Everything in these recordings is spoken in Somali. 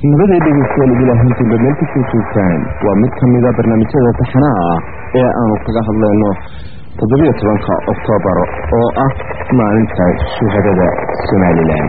nabada dhegeystayaal idilaahintiinba meel kasoo joogtaan waa mid ka mida barnaamijyada taxanaha ah ee aanu kaga hadlayno toddobiyo tobanka oktoobar oo ah maalinta shuhadada somalilan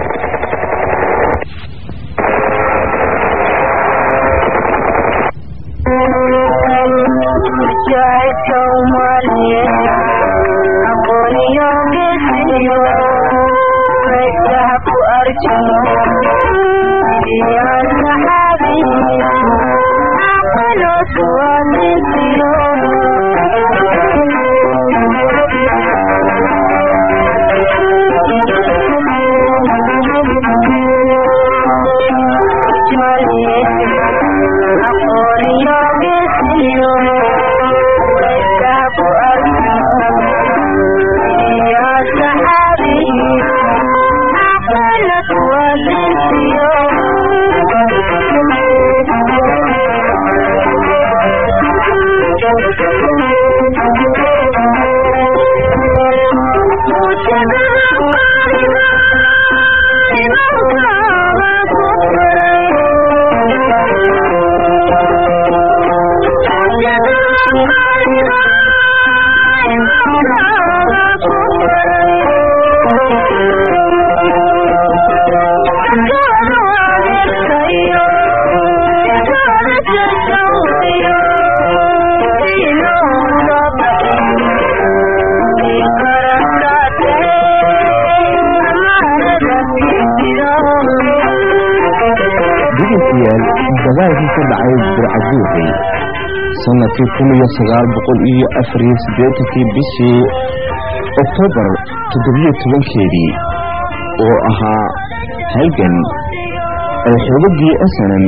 dagaalkii ka dhacay burcaduuxi sanadkii kun iyo sagaal boqol iyo afariyo siddeetankii bishii oktoobar toddobiyo tobankeedii oo ahaa halgan ay xoogagii asanan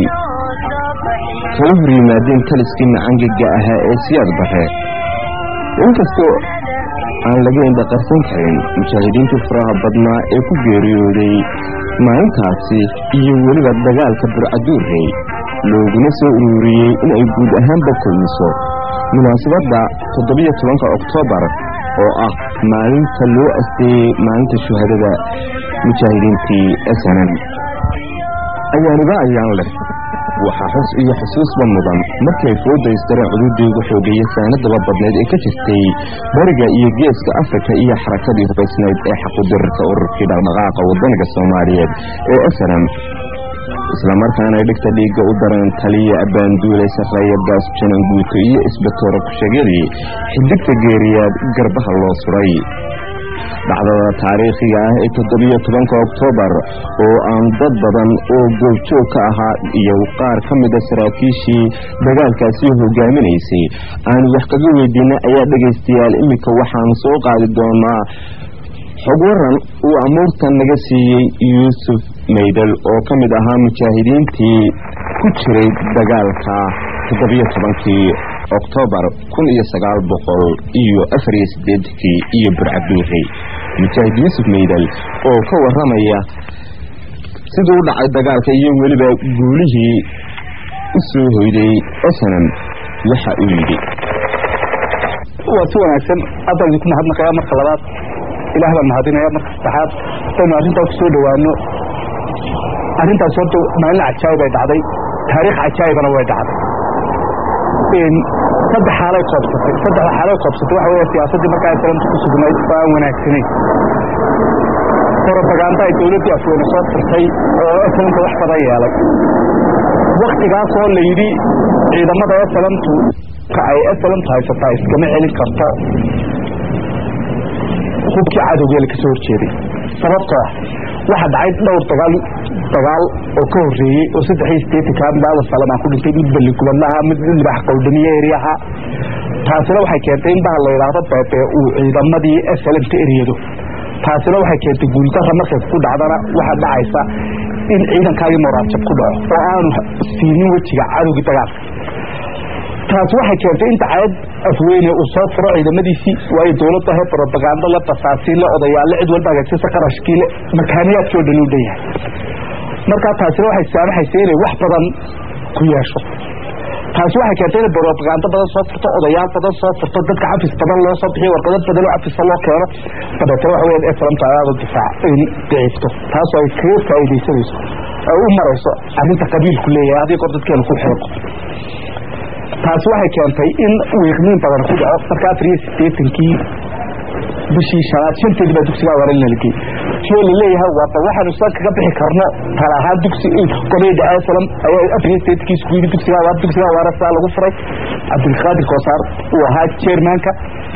kala hor yimaadeen taliskii macangaga ahaa ee siyaad bare inkastoo aan laga indhaqarsan karin mujaahidiintii faraha badnaa ee ku geeriyooday maalintaasi iyo weliba dagaalka burcaduurrey looguna soo ururiyey inay guud ahaanba kulmiso munaasabadda toddobiyo tobanka oktoobar oo ah maalinta loo asteeyey maalinta shuhadada mujaahidiintii asanan ayaaniba ayaan leh waxaa xus iyo xusuusba mudan markay foodaystareen cududii ugu xoogeeye saanadaba badneed ee ka jirtay bariga iyo geeska afrika iyo xarakadii hubaysnayd ee xaqudirarka ururkii dhaqdhaqaaqa wadaniga soomaaliyeed ee asanan islamarkaana dhigta dhiigga u daran taliya abbaanduule sarreeya baas janan guuto iyo isbatoora ku-sheegyadii xidigta geeriyaad garbaha loo suray dhacdada taariikhiga ah ee toddobiyo tobanka oktoobar oo aan dad badan oo goobjoog ka ahaa iyo qaar ka mida saraakiishii dagaalkaasi hogaaminaysay aanu wax kaga weydiina ayaa dhegaystayaal iminka waxaanu soo qaadi doonaa xog waran uu amuurtan naga siiyey yuusuf maydal oo ka mid ahaa mujaahidiintii ku jiray dagaalka toddobiyo tobankii oktoobar kun iyo sagaal boqol iyo afariyo sideedankii iyo burcaduurey mujaahid yuusuf maydal oo ka waramaya siduu u dhacay dagaalka iyo weliba guulihii u soo hoyday esanan waxa uu yidhi waa si wanaagsan haddaan idinku mahadnaqaya marka labaad ilaah baan mahadinaya marka saddexaad hadaynu arrintaa ku soo dhowaano arrintaas horta maalin cajaayib ay dhacday taariikh cajaayibana way dhacday saddex xaalay koobsatay saddexda xaalay koobsatay waxa weeye siyaasaddii markaa islaamta ku sugnayd oo aan wanaagsanayn propaganda ay dowladdii afweyne soo tirtay oo islaamka wax badan yeelay waktigaasoo la yidhi ciidamada islaamtu ay islaamtu haysataa iskama celin karto hubkii cadowgeela ka soo horjeeday sababtoo ah waxa dhacay dhowr dagaal dagaal oo ka horeeyey oo saddex iyo sideetanka daada salamaan ku dhintay mid balligubadlaha mid libax qowdhamiye eryaha taasina waxay keentay in baha la yidhaahdo beebe uu ciidamadii slmka eryado taasina waxay keentay guuldarra markay ku dhacdana waxaa dhacaysa in ciidankaagii moraadjab ku dhaco oo aanu siinin wejiga cadowgii dagaalka taas waxay keentay in dacayad afweyne uu soo furo ciidamadiisii waayo dowladda he robagando le basaasiinle odayaale cid walba hagaajisa qarashkiile makaaniyaadkii o dhan u dhan yahay markaa taasina waxay saamaxaysa inay wax badan ku yeesho taasi waxay keentay inay robagando badan soo furto odayaal badan soo furto dadka cafis badan loo soo bixiyo warqado badan oo cafisa loo keeno dabeetana waxa weya eslamta ayaada difaac in daciifto taasoo ay kaga faa'iidaysanayso u marayso arrinta qabiilku leeyahay haddii kor dadkeenu ku xeeqo taasi waxay keentay in wiiqniin badan ku dhaco marka afar iyo sideetankii bishii shanaad shanteedii baa dugsiga awaara nalgey soo laleeyahay waaba waxaanu san kaga bixi karno tala ahaan dugsi koleyda asalam ayaa afar iyo sideetankii isku yidhi dugsiga awaar dugsiga awaara saa lagu furay cabdilqaadir koosaar uu ahaa chairmanka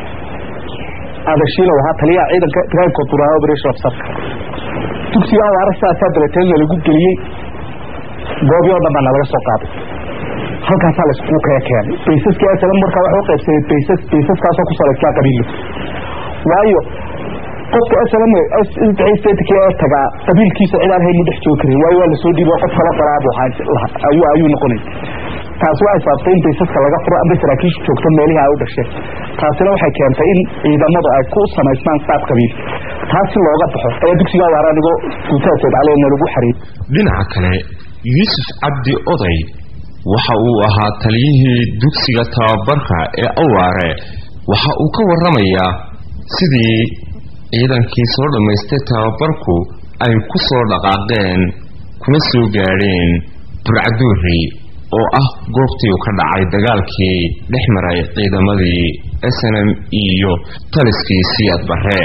adashiila ahaa taliyaha ciidanka ibrahim konturaha operation officerka dugsiga awaara saasaa dabeeteenna lagu geliyey goobii oo dhan baana laga soo qaaday halkaasaa la iskugu kaya keenay baysaskii asalam markaa waxa u qaybsamay baysas baysaskaasoo ku salaysnaa qabiillo waayo qofka asalam saddex ee tagaa qabiilkiisa cid aan haynu dhex joogi karin waayo waa lasoo dhiibo qof kala qoraabu ayuu ayuu noqonay taasi waxay sababtay in baysaska laga furo amba saraakiishu joogto meelihii ay u dhasheen taasina waxay keentay in ciidamadu ay ku samaysmaan saab qabiil taasi looga baxo ayaa dugsiga awaara anigoo guutaaseed caleena lagu xariir dhinaca kale yuusuf cabdi oday waxa uu ahaa taliyihii dugsiga tababarka ee awaare waxa uu ka warramayaa sidii ciidankii soo dhammaystay tababarku ay ku soo dhaqaaqeen kuna soo gaadheen burcaduuri oo ah goobtii uu ka dhacay dagaalkii dhex maray ciidamadii snm iyo taliskii siyaad bare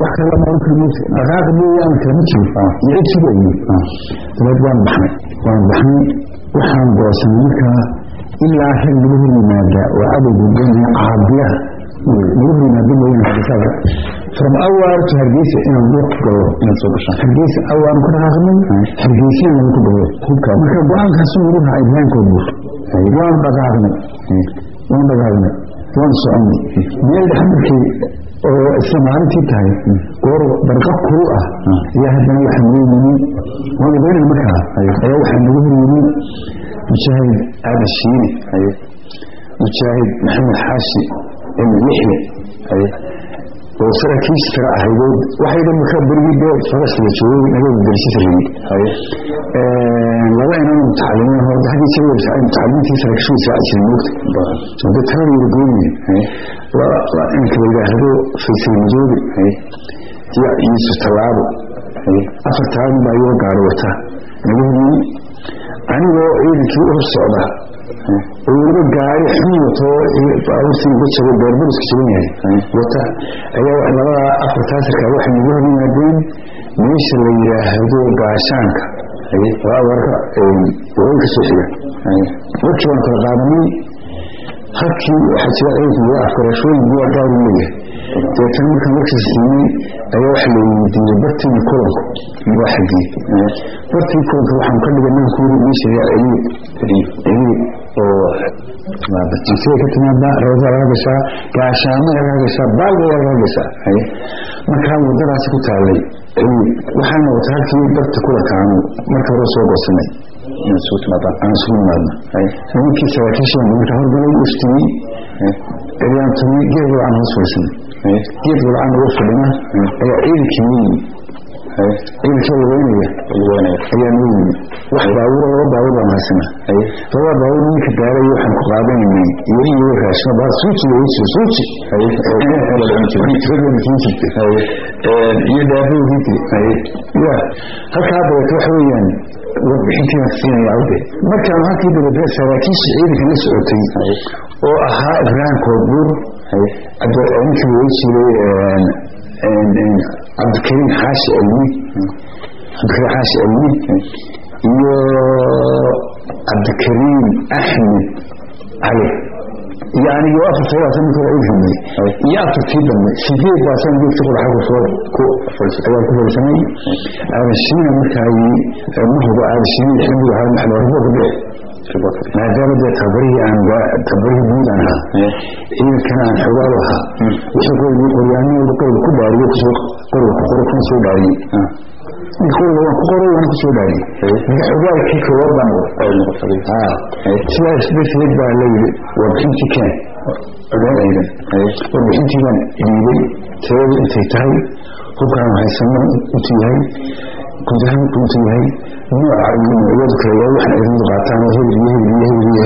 dhaqaaq mooyaane kalama jiro iyo cid sugayo dabeed waan baxnay waan baxnay waxaan goosanay markaa ilaa rag lagu hor yimaada oo cadowga ganaya caabiyaha lagu hor yimaada mooyane xadisada from awaar to hargeysa inaan duuq galo inaad soo gashaan hargeysa awaan ku dhaqaaqnay hargeysina lagu ku galo hubka marka go-aankaas uu ruuxa ibraahimkoo buur waan dhaqaaqnay waan dhaqaaqnay waan soconay meel dhaxmarkii oo isla maalintii tahay goor barqa kuru ah ayaa haddana waxaa nagu yimi waan ogeynay markaa ayaa waxaa nagu hor yimi mujaahid aadan shiine mujaahid maxamed xaashi ibn lixle oo saraakiisha kale ahaydood waxay dhan markaa berigii dee farasla joogay naga darsis rabay laba inan mutacalimiin hoo haddii isaga mutacalimiintii saraakiishu israaci jiray moogta oo dee talada wada goynaya inka la yidhaahdo faysal madoobe iyo yuusuf tallaabo afartaa nin baa iyoo gaaro wata naga hormiyey anigoo ciidankii u hor socda oo weliba gaari xun wato baabuurtii uga jabo beerbaruska jaban yahay wata ayaa labada afartaa sarkaa waxay nagu hor yimaadeen meesha la yidhaahdo gaashaanka warka waqooyi ka soo xiga warkii waan kala qaadanay halkii waxaa jira ciidanka laga afgarashooyin buwa gaaru leeyahay deetana markaan warkaas siinay ayaa waxa la weydiiyey bartiina kulanku waa xagee bartii kulanka waxaan ka dhigay ninka kuyiri meesha yaa celiye celiye oo jisay ka timaada rawda laga gashaa gaashaamo laga gashaa baalga laga gashaa markaa wadadaasi ku taalay celiye waxaana wata halkii barta kulankaanu marka hore soo goosanay aan isugu nimaadno nimankii saraakiishan marka horgalay iftimay ayaan tumay geed walcaan hoos fadhiisanay geed walcaan uga fadhina ayaa ciidankii noo yimi ciidankii lugeynaya ayaa noo yimi wax baabuur laba baabuur baan haysana labada baabuur ninka daaray waxaan ku qaadanaynay iyo iyo raashima baa suuji way soo suuji iyo daabowdii ya halkaa dabeeto waxa weeyaan warbixintiina siinaya awde markaan halkii dabeetna saraakiisha ciidanka la socotay oo ahaa ibraahim koodbuur ninkii loo jiray cabdikariim xaashi cilmi cabdikariim xaashi cilmi iyo cabdikariim axmed cali iyo anigo afarta waasan ninka u himay iyo afartii dambe sideed baasan geedka quraxa kusoo ku ayaan ku fadhiisanay aadashiina markaay ma hubo aadashiina xilmigu ahaa maxaa horbo ku dhici maadaama dee tabarihii aan tabarihii guud aan ahaa ciidankana aan xogaal ahaa wixii qoygi qoryaanihooda qoriga ku dhaariyo kusoo qoriga ku qoro kuna soo dhaariyey qoriga waan ku qoray waana kusoo dhaariyey marka xogaalkii koowaad baan sidaas darteed baa la yidhi warbixintii keen ciidan warbixintii baan dhiibay tiradu intay tahay hubkaan haysano intuu yahay guud ahaan intuu yahay nooca iyo noocyadu kale waa waxaan ciidamadu qaataan hebel iyo hebel iyo hebel iyo hebel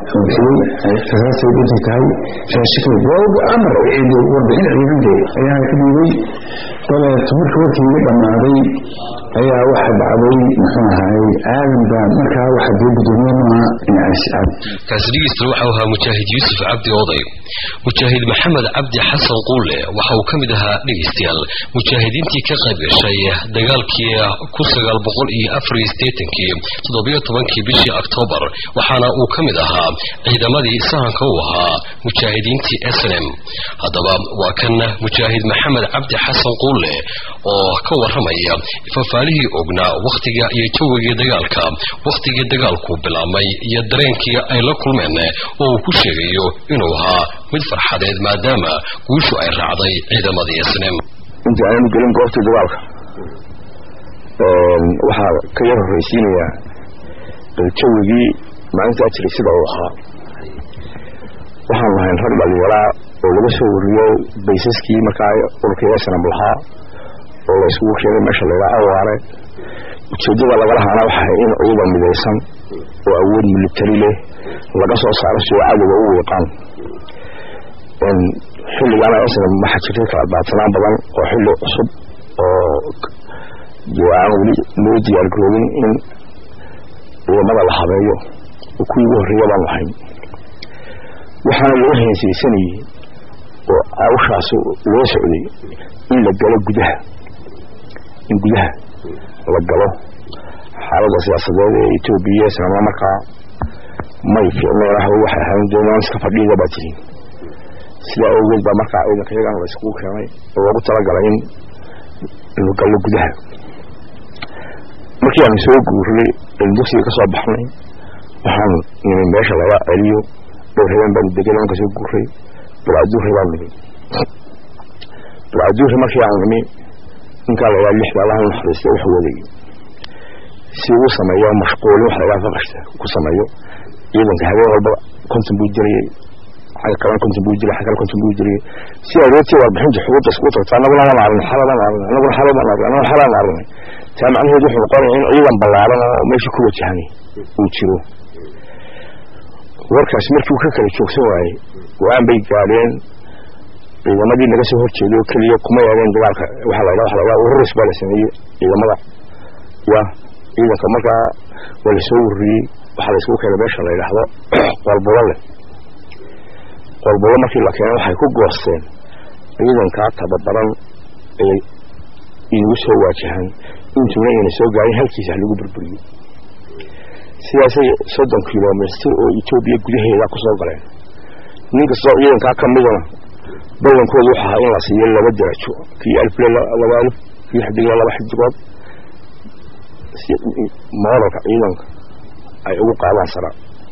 xoogsaday rasaasay dhintay tahay raashikay waa amar warbixin ciidante ayaa ka dhiibay dabeeto marka warkii iga dhammaaday ayaa waxa dhacday muxuu ahaay aadan baa markaa waxa dee gudoomiye maaha inacasicad kaasi dhegeysta waxa uu ahaa mujaahid yuusuf cabdi oday mujaahid maxamed cabdi xasan quule waxa uu ka mid ahaa dhegeystayaal mujaahidiintii ka qayb gashay dagaalkii ku sagaal boqol iyo afar iyo sideetankii toddobiyo tobankii bishii oktoobar waxaana uu ka mid ahaa ciidamadii sahanka u ahaa mujaahidiintii snm haddaba waa kan mujaahid maxamed cabdi xasan quule oo ka waramaya fafaalihii ognaa wakhtiga iyo jawigii dagaalka wakhtigii dagaalku bilaabmay iyo dareenkii ay la kulmeen oo uu ku sheegayo inuu ahaa mid farxadeed maadaama guushu ay raacday ciidamadii snm inta aanu gelin goobtii dagaalka waxaa ka yar horreysiinayaa jawigii maalintaa jiray sida uu ahaa waxaan lahayn rag dhalinyaraa oo laga soo wariyo baysaskii markaa ururkii snam lahaa oo la isugu keenay meesha laydhaa awaare ujeeddada lagala haana waxay in ciidan midaysan oo awood militari leh laga soo saaro si oo cadowga u wiiqaan xilligaana snam waxaa jirtay kala daadsanaan badan oo xilli cusub oo aan weli loo diyaargaroobin in ciidamada la habeeyo oo kuwii ugu horreeya baan lahayn waxaana laga heensaysanayey oo awshaas loo socday in la galo gudaha in gudaha la galo xaaladda siyaasadeed ee etoobiya islamla markaa may fiicneen ahba waxay ahayn doonaan iska fadhiida baa tihiin sidaa awgeed baa markaa ciidanka yagan la iskugu keenay oo loogu talagalay in la gallo gudaha markii aan soo guurnay an dugsiga ka soo baxnay waxaan nimay meesha laga celiyo dhowr habeen baan degan aan ka soo guuray bilcaduurri baan nimi bilcaduurri markii aan nimi ninkaa la ydhaha lixda allaha naxariista wax waday si uu sameeyo mashquulin wax lagaa faqashta ku sameeyo ciidanka habeen walba konton buu jirayay xagga kalena konton buu jiray xagga kale konton buu jirayay si aroortii warbixinta xuquuqda iskugu tagta annaguna aan arnay xaladaan arnay annaguna xaladaan arnay annaguna xaladaan arnay taa macnaheedu wuxuu noqonaya in ciidan ballaaran oo meesha ku wajahan uu jiro warkaas markii uu ka kala joogsan waayey go-aan bay gaadheen ciidamadii laga soo horjeeday oo keliya kuma yaadeen dagaalka waxaa la ydhaha waxa la ydhaha ururis baa la sameeyey ciidamada ya ciidanka markaa waa la soo warriyey waxaa la isugu keenay meesha la yidhaahdo qoolbulo leh qoolbulo markii la keenay waxay ku goosteen ciidankaa tababaran ee inagu soo waajahan intuuna ayna soo gaarin halkiisa ha lagu burburiyo sidaasay soddon kilomitr oo etoobiya gudaheeda ku soo galeen nin kastoo ciidankaa ka midana ballankoodu wuxu ahaa in la siiyo laba darajo kii alfle laba alif kii xidigla laba xidigood mooralka ciidanka ay ugu qaadaan sara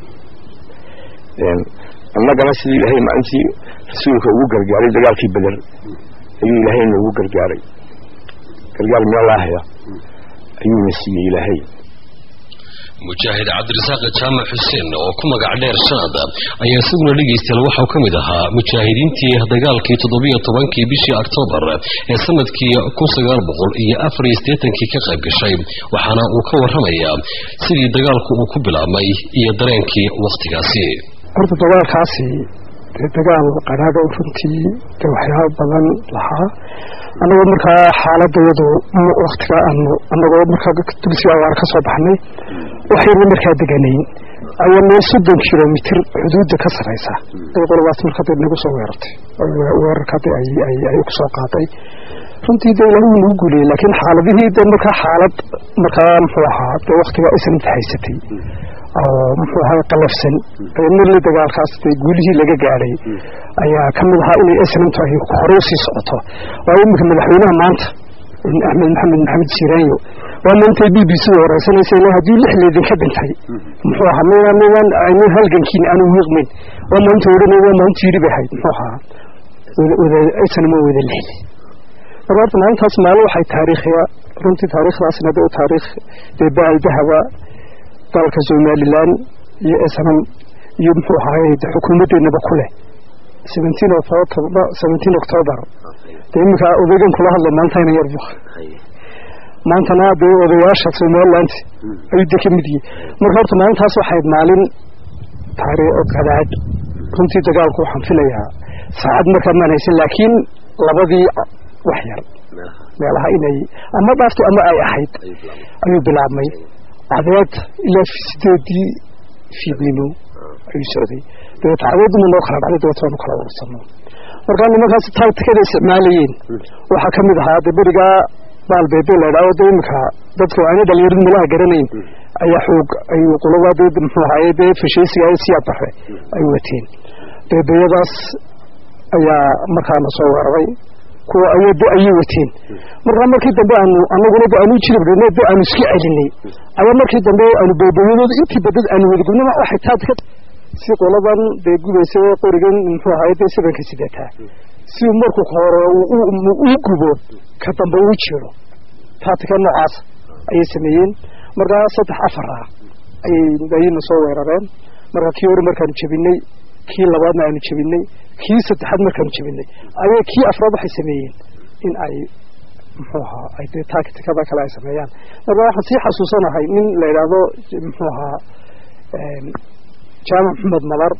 annagana sidii ilaahay maalintii rasuulka ugu gargaaray dagaalkii beder ayuu ilaahay noogu gargaaray gargaar meelaahaya ayuuna siiyey ilaahay mujaahid cabdirasaaq jaamac xuseen oo ku magac dheer sanad ayaa isaguna dhegaystayaal waxau ka mid ahaa mujaahidiintii dagaalkii toddobiyo tobankii bishii oktoobar ee sanadkii kun sagaal boqol iyo afar iyo siddeetankii ka qayb gashay waxaana uu ka warramayaa sidii dagaalku uu ku bilaabmay iyo dareenkii wakhtigaasi horta dagaalkaasi dee dagaal qadhaaga runtii dee waxyaaba badan lahaa annagoo markaa xaaladayadu waktiga aanu annagoo markaa dugsiga awaar ka soo baxnay waxayna markaa deganayn ayaa meel soddon kilomitr xuduudda ka sarraysa ay qoladaas markaa dee nagu soo weerartay weerarka de ay ku soo qaaday runtii dee ilaahay nagu guuliyey laakiin xaaladihii dee markaa xaalad markaa muxuu ahaa dee waktiga isnanta haysatay oo muxuu ahay qalafsan marle dagaalkaas dee guulihii laga gaadhay ayaa ka mid ahaa inay isnantu ay hore usii socoto waayo iminka madaxweynaha maanta axmed maxamed maxamed siiraanyo waa maantay b b c da wareysanaysa ila haddii lix leedinka dhintay muxuu ahaa midaan midaan aynan halgankiin aanu wiiqmayn waa maanta odhanay waa maanta yidhi bay ahayd muxuu ahaa wada isnama wada lixdi marka horta maalintaas maalin waxay taariikhiya runtii taariikhdaasna dee taariikh dee baal dahaba dalka somalilan iyo snam iyo muxuu ahaay xukuumaddeennaba ku leh seventeen october dee iminka odaygan kula hadlo maantayna yarbu maantana dee odayaasha somaliland ayuu de ka mid yihi marka horta maalintaas waxayd maalin taariikh qadaad runtii dagaalku waxaan filayaa saacad markaa maan haysan laakiin labadii wax yar meelaha inay ama dhaafto ama ay ahayd ayuu bilaabmay cadeed ilaa sideedii fiidnimo ayuu socday dabeeta cadeeduma noo kala dhacday dabeeta waanu kala urursano markaa nimankaas tactikada isticmaalayeen waxaa ka mid ahaa de berigaa baalbeebe la idhaho de iminka dadka aana dhalinyaradu meelaha garanayn ayaa xoog ayuu quladaa de muxuu ahaye dee fashaysiga siyaa baxe ay wateen beebeyadaas ayaa markaana soo weeraray kuwa ay de ayay wateen markaa markii dambe aanu anaguna de aanu jiribdhne de aanu iska celinay ayaa markii dambe aanu beebeyadooda intii badad aanu wadagubnama waxay taatika si qoladan dee gubaysa qorigan muxuu ahaye dee sabanka sidataa si markuu hore uu gubo ka dambe uu jiro taatika noocaas ayay sameeyeen markaa saddex afar ah ayay ayayna soo weerareen markaa kii hore markaanu jebinay kii labaadna aanu jebinay kii saddexaad markaanu jebinay ayay kii afraad waxay sameeyeen in ay muxuu ahaa ay dee tacticada kale ay sameeyaan markaa waxaan sii xasuusanahay nin la yidhaahdo muxuu ahaa jaamac maxamed madar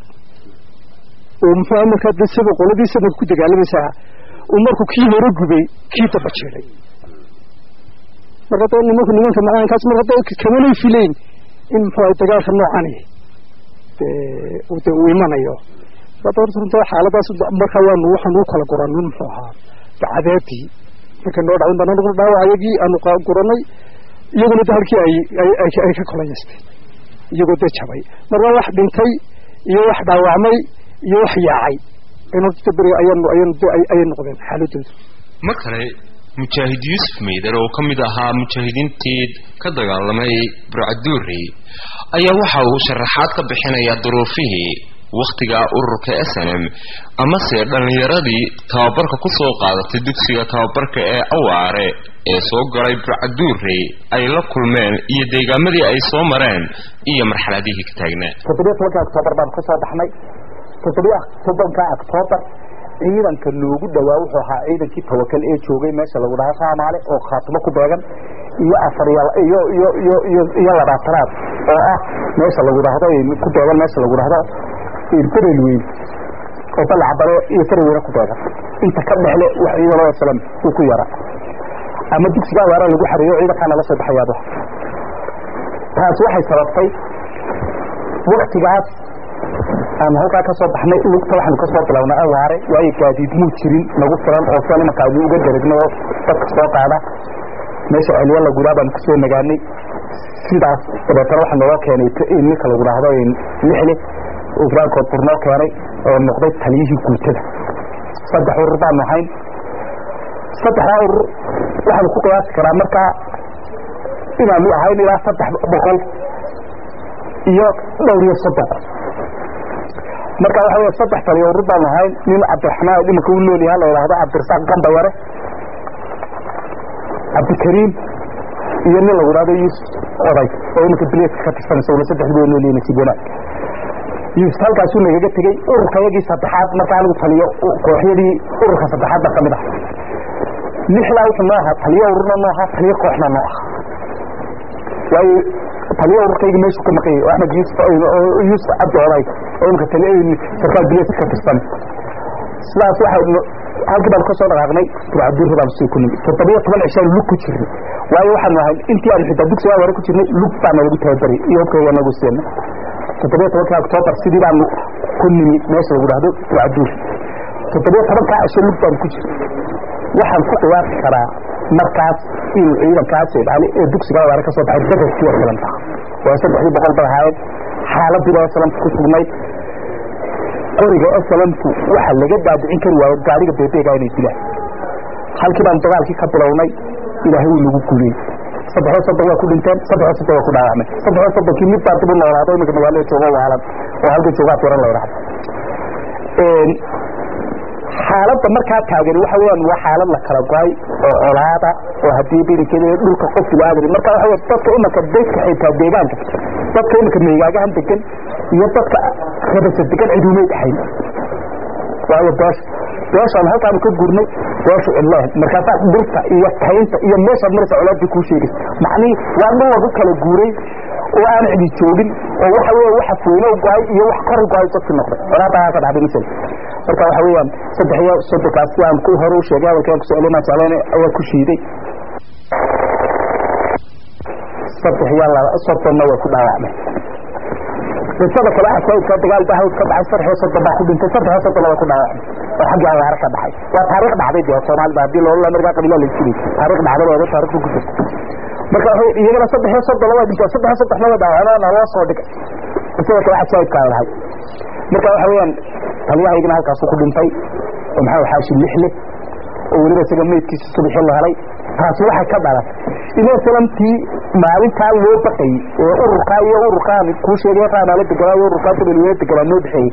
oo muxuu aha markaa de sida qoladii sanadka ku dagaalamaysaa uu markuu kii hore gubay kii daba jiray marka de nimanku nimanka macaankaas marka de kamanay fileyn in muxuu ahay dagaalka noocani de uu imanayo runta xaaladaas marka waanu waxaan u kala guranay muxuu ahaa dacadeedii markay noo dhacday baan anaguna dhaawacayagii aanu guranay iyaguna de halkii ay ay ka kolayaystay iyagoo dee jabay marka wax dhintay iyo wax dhaawacmay iyo wax yaacay beriga ayaanu ayaanu ayay noqdeen xaaladoodu mar kale mujaahid yuusuf meyder oo ka mid ahaa mujaahidiintii ka dagaalamay burcaduuri ayaa waxa uu sharaxaad ka bixinayaa duruufihii wakhtiga ururka s n m amase dhallinyaradii tababarka ku soo qaadatay dugsiga tababarka ee awaare ee soo galay burcaduuri ay la kulmeen iyo deegaamadii ay soo mareen iyo marxaladihii ka taagnaa toddobiya tobanka octoobar baan kasoo baxnay toddobiya tobanka octoobar ciidanka noogu dhawaa wuxuu ahaa ciidankii tawakal ee joogay meesha lagu dhaha soomaali oo khaatimo ku beegan iyo afar iyo iyo iyo iyo iyo iyo labaatanaad oo ah meesha lagu dhahdo ku beegan meesha lagu dhahdo irtarel weyn oo balacbare iyo tarweyne ku beegan inta ka dhexle wax ciidan oo salam uu ku yara ama dugsiga awaara lagu xareeyo ciidankaana la soo baxayaaba taas waxay sababtay waktigaas aan halkaa kasoo baxnay lugta waxaanu kasoo bilownay awaare waayo gaadiid muu jirin nagu filan oo soo nimanka adu uga daragno oo dadka soo qaada meesha celiya lagudaa baanu kusoo nagaanay sidaas dabeetana waxaa naloo keenay ninka lagu dhaahdo lixle oo firaankood burnoo keenay oo noqday taliyihii guutada saddex urur baanu ahayn saddexdaa urur waxaanu ku qiyaasi karaa markaa inaanu ahayn ilaa saddex boqol iyo dhowr iyo soddon marka waxa wey saddex taliya urur baanu ahayn nin cabdiraxmaan imanka u nool yaha la yidhaahdo cabdirasaaq gambayare cabdikariim iyo nin lagu dhahdo yuusuf oday oo imanka bileedka ka tirsanaysa wala saddexdu way nool yihiin nasiib wanaag yuusuf halkaasuu nagaga tegey ururka yagii saddexaad markaa lagu taliyo kooxyadii ururka saddexaad baa kamid ah lixdaa wuxuu noo ahaa taliyo ururna noo ahaa taliyo kooxna noo ahaa waayo taliyo ururkayga meeshuu ka maqan yahay oo axmed yuusuf yuusuf cabdi oday oo imika taliyo sarkaal bileedka ka tirsan sidaas waxay halkii baanu kasoo dhaqaaqnay burcaduurri baanu sii ku nimi toddobiyo toban cishaan lug ku jirnay waayo waxaanu ahayn intii aanu xitaa dugsigaa hore ku jirnay lug baana lagu tababaray iyo hubkayga nagu siina toddobiyo tobankii octoobar sidii baanu ku nimi meesha lagu dhahdo burcaduurri toddobiyo tobankaa cisho lug baanu ku jirnay waxaan ku qiyaasi karaa markaas inuu ciidankaas ilaali ee dugsiga awaare kasoo baxay badarkii oo kalanta waa saddexdii boqol bay ahaayeen xaaladii baa salamta ku sugnayd qoriga salamtu waxa laga daadicin kari waayo gaariga beebeega inay dilaan halkii baan dagaalkii ka bilownay ilaahay wuu nagu guliyey saddexoo soddon waa ku dhinteen saddexoo soddon waa ku dhaawacmay saddexoo soddonkii mid baa dib u noolaado iminka magaalada joogo waalan oo halka joogaa tiran la yidhahdo xaaladda markaa taagan waxa weeyaan waa xaalad la kala go-ay oo colaada oo haddii birinkeeda dhulka qofkiga aadari marka waxa wey dadka imanka dadka xitaa deegaanka dadka imanka meegaagahan degan iyo dadka rabasa degan ciduumay dhaxayn waayo beesha beeshaan halkaanu ka gurnay beeshu cidleed markaasaa dhulka iyo taynta iyo meeshaad maraysa colaadii kuu sheegaysa macnihii waa dhul lagu kala guuray oo aan cidi joogin oo waxa weeye waxa fuulo go'ay iyo wax kor go'ay dadkii noqday colaadaha ka dhacday misal marka waxa weeyaan saddex iyo soddonkaas si aan ku hore u sheegay hadalkaan ku socday maa jecleen ayaa ku shiiday saddex iyo laba soddonna way ku dhaawacmay qisada kale asaydka dagaal baa hawd ka dhacay saddex iyo soddon baa ku dhintay saddex iyo soddon waa ku dhaawacmay oo xaggii abaare ka dhacay waa taariikh dhacday dee soomaalida haddii loola markaa qabiilaa la jiray taariikh dhacday waa taariikhda ku jirta marka iyagana saddex iyo soddon laba dhinta saddex iyo soddon laba dhaawacmana loo soo dhigay qisada kale asaydkaa lahay marka waxa weeyaan taliyahaygana halkaasuu ku dhintay oo maxaa xaashi lixle oo weliba isaga meydkiisa subaxii la helay taasi waxay ka dhalan inay salamtii maalintaa loo baqayay ee ururkaa iyo ururkaan kuu sheegay raamaala deganaa iyo ururkaa dabelweyne deganaa noo dhexeeyey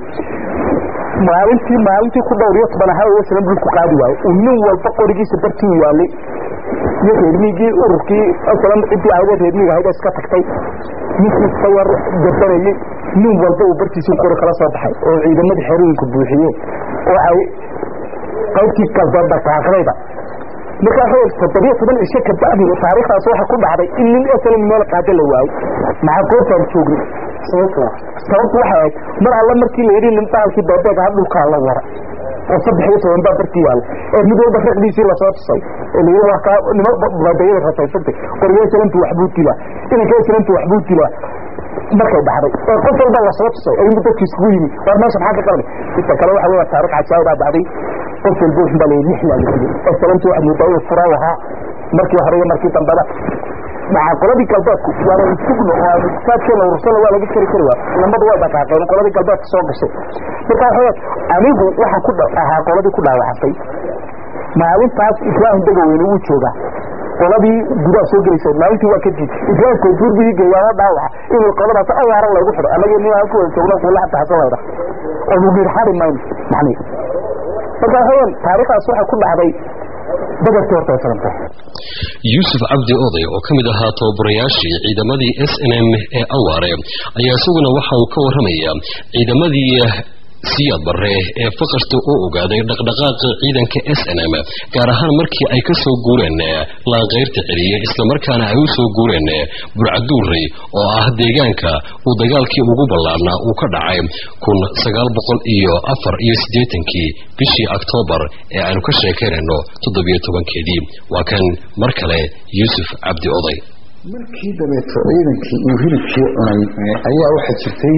maalintii maalintii ku dhowr iyo toban ahaa oo salam dhulku qaadi waayo uu nin walba qorigiisa bartii u yaalay iyo reermigii ururkii salam ciddii ahayde reermiga ahayd iska tagtay ninkii iska yar gabanayay nin walba uu bartiisii qori kala soo baxay oo ciidamadii xerooyinka buuxiyeen oo ay qaybtii galbeed dhaqaaqdayba markaa xoog toddobiyo toban cisho ka bacdi taariikhdaas waxa ku dhacday in nin aslan meel qaada la waayey maxaa goobtaan joognay sababtu waxay ahayd mar alla markii la yidhi nin baalkii beebeeg aha dhulkaa la wara oo saddex iyo toban baa bartii yaalla ee mid walba raqdiisii lasoo tusay ee la yidhi waa kaa nimo baadayada rasaysantay qoriyo salantu waxbuu dilaa inanka salantu waxbuu dilaa markay dhacday ee qof walba lasoo tusay ayuu dadkii isugu yimi war meesha maxaa ka qalbay inta kale waxa weeye taariikh cajaa'ib baa dhacday qof walba wuxuu baa la yidhi lixlaa la dilay ee salantu waxa muudaa inuu fura ahaa markii hore iyo markii dambeba maxaa qoladii galbeedku waana sugno oo aan saadkii la urursana waa laga kari kari waa lamadu way dhaqaaqeen qoladii galbeedka soo gashay marka waxa anigu waxaan ku ahaa qoladii ku dhaawacantay maalintaas ibraahim degaweyne wuu joogaa qoladii gudaha soo gelaysay maalintii waa ka diid ibraahim koontuur buu geeyaa dhaawaca inuu qoladaas awaaran laygu xidho annaga nin halku wada joogno kuula xataa hasan layda oo nugiir xari mayno macni marka waxaweyaan taariikhdaas waxay ku dhacday badarkii horta ay farantay yuusuf cabdi oday oo ka mid ahaa tababarayaashii ciidamadii s n m ee awaare ayaa isaguna waxa uu ka warramaya ciidamadii siyaad barre ee faqashta oo ogaaday dhaqdhaqaaqa ciidanka s n m gaar ahaan markii ay ka soo guureen laanqayrta celiye islamarkaana ay u soo guureen burcaduurey oo ah deegaanka uu dagaalkii ugu ballaarnaa uu ka dhacay kun sagaal boqol iyo afar iyo siddeetankii bishii oktoobar ee aanu ka sheekaynayno toddobiyo tobankeedii waa kan mar kale yuusuf cabdi oday markii dabeeto ciidankii uu hilibkii cunay ayaa waxaa jirtay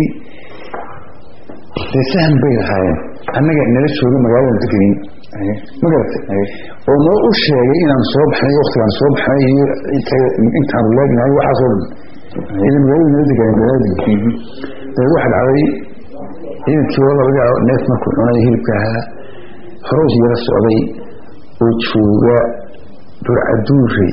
dee sahan bay lahaayeen annaga nala jooga magaalada degenin magarata oo noo u sheegay inaan soo baxnay waktigaan soo baxnay iyo intaanu leegnahay waxaasoo dhan ila magaalada nala deganay magaaladii dee waxa dhacday ciidankii oo laga neef markuu cunay hilibka ahaa horoos yara socday oo jooga burcaduure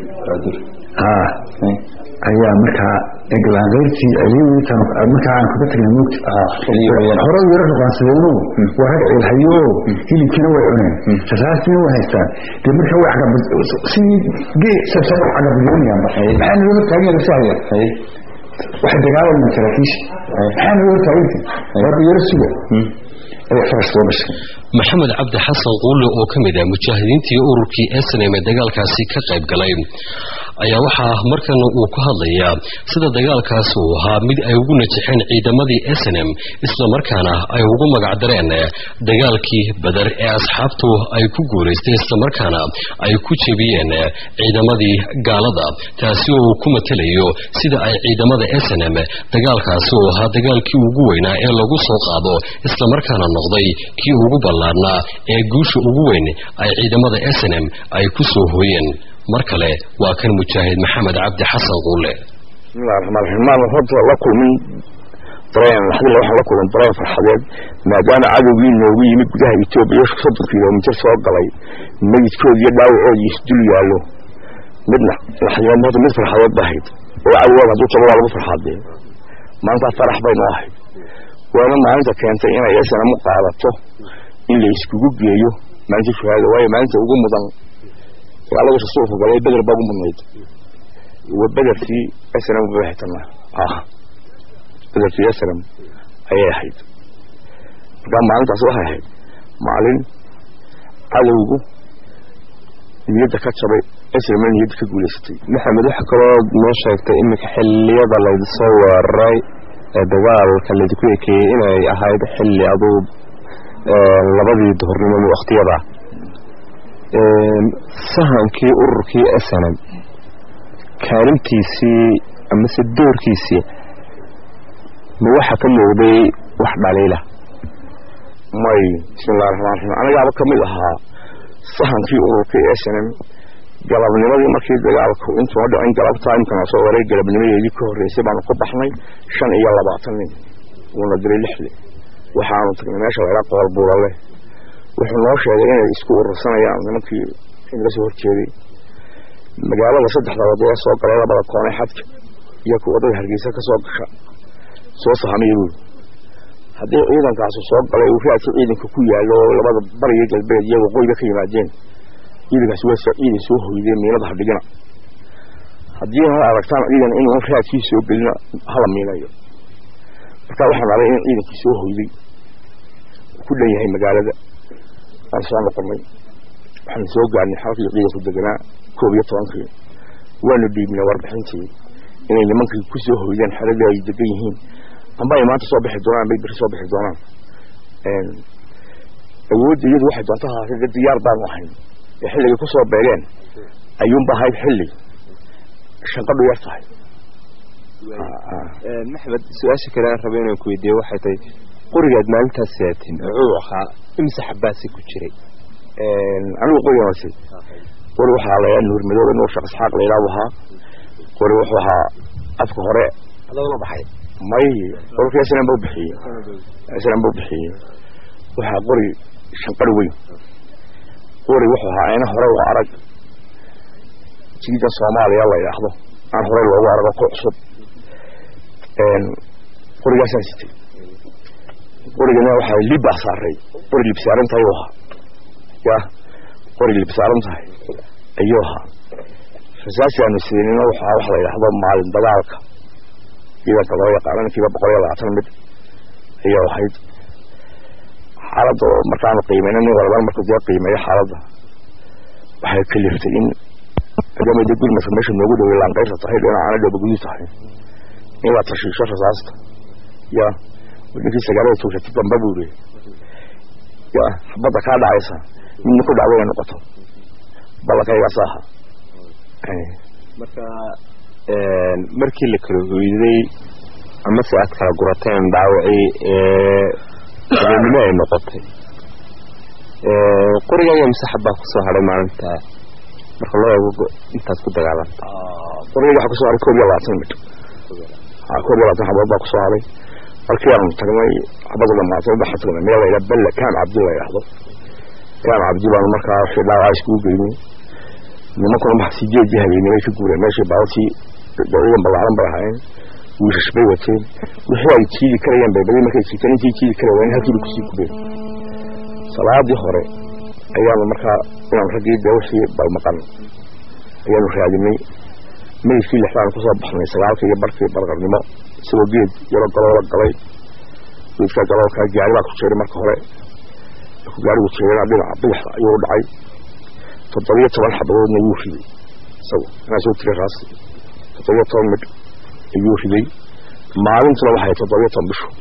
haa ayaa markaa eglaanqayrtii celiyitan markaa aan kaga tagnay moogta hore yaro ruqaansadeeno waa rag ceelhayo hilibkiina way cuneen rasaastina way haystaan dee markaa way sidii gee sabsan cagabadyoonayaan maxaa naga hortaagan rasahaya waxay dagaalamaan saraakiisha maxaa naga hortaaganti waa yaro suga ayaa farash soo gashay maxamed cabdi xasan quulle oo ka mid ah mujaahidiintii ururkii snm ee dagaalkaasi ka qayb galay ayaa waxaa markan uu ku hadlayaa sida dagaalkaasi uu ahaa mid ay ugu najexeen ciidamadii snm islamarkaana ay ugu magacdareen dagaalkii badar ee asxaabtu ay ku guulaystay islamarkaana ay ku jebiyeen ciidamadii gaalada taasi oo uu ku matelayo sida ay ciidamada snm dagaalkaasi uu ahaa dagaalkii ugu weynaa ee lagu soo qaado islamarkaana noqday kii ugu ballaarnaa ee guusha ugu weyn ay ciidamada snm ay ku soo hooyeen mar kale waa kan mujaahid maxamed cabdi xasan quule bismillahi raxmaan raxiim maan horta la kulmin dareen laxdile waxaan la kulman dareen farxadeed maadaama cadowgii noogu yimid gudaha etoobiya soddon kilomitir soo galay meydkoodi iyo dhaawacoodi isdul yaallo midna laxdimeed horta mid farxadeed ba ahayd oo cadowgaad hadduu jabo waa lagu farxaadee maantaas farax bay noo ahayd waana maalinta keentay inay snm u qaadato in la iskugu geeyo maalinta shuhaada waayo maalinta ugu mudan dagaaladii rasuulka galay beder baa ugu mudnayd wa bederkii snm baxitanaa ah bederkii snm ayay ahayd markaa maalintaas waxay ahayd maalin cadowgu niyadda ka jabay esrama niyadda ka guulaysatay maxamed waxa kaloo noo sheegtay iminka xilliyada laydisoo weeraray ee dagaalka laydinku ekeeyey inay ahayd xilli aduu labadii duhurnimo wakhtiyada sahankii ururkii snm kaalintiisii amase doorkiisii ma waxa ka muuqday wax dhaliila may bismillahi raxmaan raxiim anigaaba ka mid ahaa sahankii ururkii snm galabnimadii markii dagaalku intuuna dhicin galabtaa imkana soo waray galabnimadeedii ka horreysay baanu ka baxnay shan iyo labaatan nin wuuna diray lixli waxaanu tagnay meesha laydhaa qool buulale wuxuu noo sheegay inay isku urursanayaan nimankii inaga soo horjeeday magaalada saddexda wadada soo galay labada koonee xadka iyo ku wadada hargeysa ka soo gasha soo sahamaya buuri haddii ciidankaasu soo galay uu raadka ciidanka ku yaallo labada bariga galbeed iyo waqooyiga ka yimaadeen ciidankaasi waa ciidan soo hoydeen miinada hadhigina haddii ha aragtaan ciidan in raadkii soo gelina hala miinayo marka waxaan arag in ciidankii soo hoyday ku dhan yahay magaalada aan soo noqonay waxaan soo gaarnay xalkii ciidanku deganaa koob iyo tobankii waanu dhiibnay warbixintii inay nimankii ku soo hoydeen xeradii ay degan yihiin amba ay maanta soo bixi doonaan bay beri soo bixi doonaan awoodda iyadu waxay doonta ahaatay diyaar baanu ahayn ee xilligay ku soo beegeen ayuunba ahayd xilli shanqadhu yar tahay maxmed su-aasha kale aan rabay inaan ku weydiiye waxay tahay qorigaad maalintaas saatin wuxuu ahaa imse xabaasi ku jiray anigu qorigaasi qori waxaa layaa nuur madoobe nuur shaq isxaaq layidhaabu ahaa qori wuxuu ahaa afka hore adagala baxay may qolkii snm bau bixiyey snm bau bixiyey waxaa qori shanqari weyn qori wuxuu ahaa ayna hore u arag jiidan soomaaliya la yidhaahdo aan horey loogu arago ku cusub qorigaasaan sitay qorigana waxaa libbaa saaray qori lib saaran tahay u ahaa ya qori lib saaran tahay ayuu ahaa rasaasi aanu siinina waxaa waxa la yidhaahdo maalin dagaalka ciidanka loo yaqaano ninkiiba boqol iyo labaatan mid ayuu ahayd xaaladda oo markaanu qiimeyna nin walba markuu dee qiimeeyo xaaladda waxay kaliftay in adamada gurmadka meesha noogu dhawey laanqayrta tahay dhinacaana dhoobagudu tahay in la tashiisho rasaasta ya ninkii sagaalada tuushata damba buuri ya xabadda kaa dhacaysa midna ku dhacdo inay noqoto ballankaygaas aha marka markii la kala hoyday amase aad kala gurateen dhaawacii habeenimo ay noqotay qorigaaga mise xabaa kusoo hadhay maalinta marka loo eego intaad ku dagaalanta qorigayga waxaa kusoo haray koob iyo labaatan mid koob iyo labaatan xabood baa kusoo haray markii aanu tagnay xabada dhamaatay waxaa tagnay meel layidhaha belle kaan cabdi la yidhaahdo kaan cabdi baanu markaa wixii dhaawacaa iskugu geynay nimankuna maxa sideedii habeenimo ay ka guureen meeshii baabatii ciidan ballaaran bay ahaayeen wiishash bay wateen wixii ay jiidi karayeen bay badi markay jiiteen intii jiidi kara waayeen halkiiba kusii gubeen salaadii hore ayaanu markaa inaan raggii dee wixii balmaqan ayaanu raadinay meydkii lixdaanu kusoo baxnay sagaalka iyo barkii barqarnimo isagoo geed yaro galoola galay geedkaa galoolkaa gaari baa ku jeeray marka hore markuu gaarigu jeerana dhinaca bidixda ayuu u dhacay toddobiyo toban xabadoodna wuu riday isagu inaa soo tiray raas toddobiyo toban midh ayuu riday maalintuna waxay toddobiyo toban bishu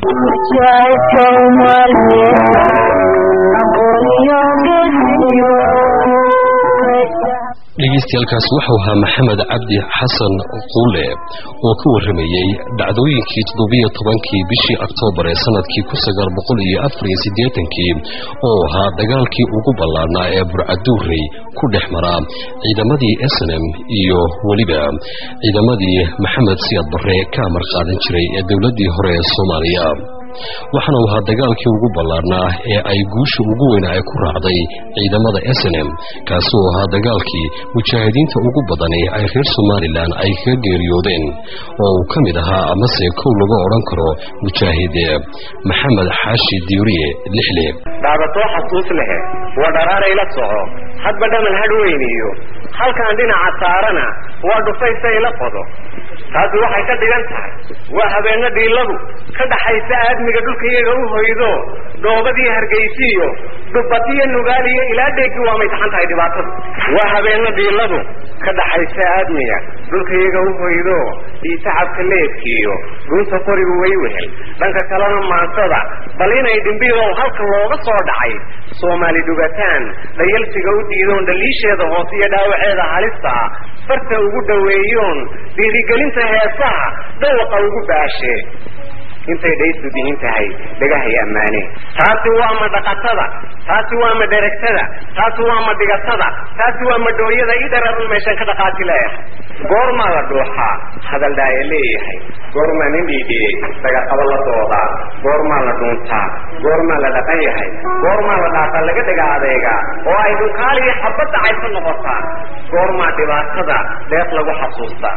dhegeystayaaalkaas wuxuu ahaa maxamed cabdi xasan quule oo ka warramayey dhacdooyinkii toddobiyo tobankii bishii oktoobar ee sanadkii kun sagaal boqol iyo afar iyo siddeetankii oo ahaa dagaalkii ugu ballaarnaa ee burcaduurey ku dhex maraa ciidamadii snm iyo weliba ciidamadii maxamed siyaad barre ka amar qaadan jiray ee dowladdii hore ee soomaaliya waxaana u ahaa dagaalkii ugu ballaarnaa ee ay guusha ugu weyna ay ku raacday ciidamada snm kaasi oo ahaa dagaalkii mujaahidiinta ugu badani ay reer somalilan ay kaga geeriyoodeen oo uu ka mid ahaa amase kow laga odhan karo mujaahid maxamed xaashi diuriye lixle dhaabatoo xasuus lehe waa dharaaray la soco hadba dhaman hadh weyniyo halkaan dhinaca saarana waa dhufaysa ila qodo taasi waxay ka dhigan tahay waa habeeno dhiiladu ka dhaxaysa aadmiga dhulka iyaga u hoydo dhoobadii hargaysiiyo dhubadiyo nugaaliyo ilaa dheegi waa may taxan tahay dhibaatadu waa habeeno dhiiladu ka dhaxaysa aadmiga dhulka iyaga u hoydo dhiitacabka leedkiiyo gunta qorigu way wehel dhanka kalena maansada bal inay dhimbidow halka looga soo dhacay soomaali dhugataan dhayalsiga u diidoon dhaliisheeda hoose iyo dhaawaceeda halista ah farta ugu dhoweeyoon dhiirigelinta heesaha dhawaqa ugu baashe intay dhaysu dihin tahay dhagahay ammaane taasi waa ma dhaqatada taasi waa ma dheragtada taasi waa ma dhigatada taasi waa ma dhooyada ii dhararan meeshaan ka dhaqaati leeyahay goormaa la dhuuxaa hadal dhaaya leeyahay goormaa nin dhiidhiyey dhagaqabo la doodaa goormaa la dhuuntaa goormaa la dhaqan yahay goormaa la dhaaqa laga dhaga adeegaa oo ay dhunkaaliyo xabadda cayso noqotaa goormaa dhibaatada deeq lagu xasuustaa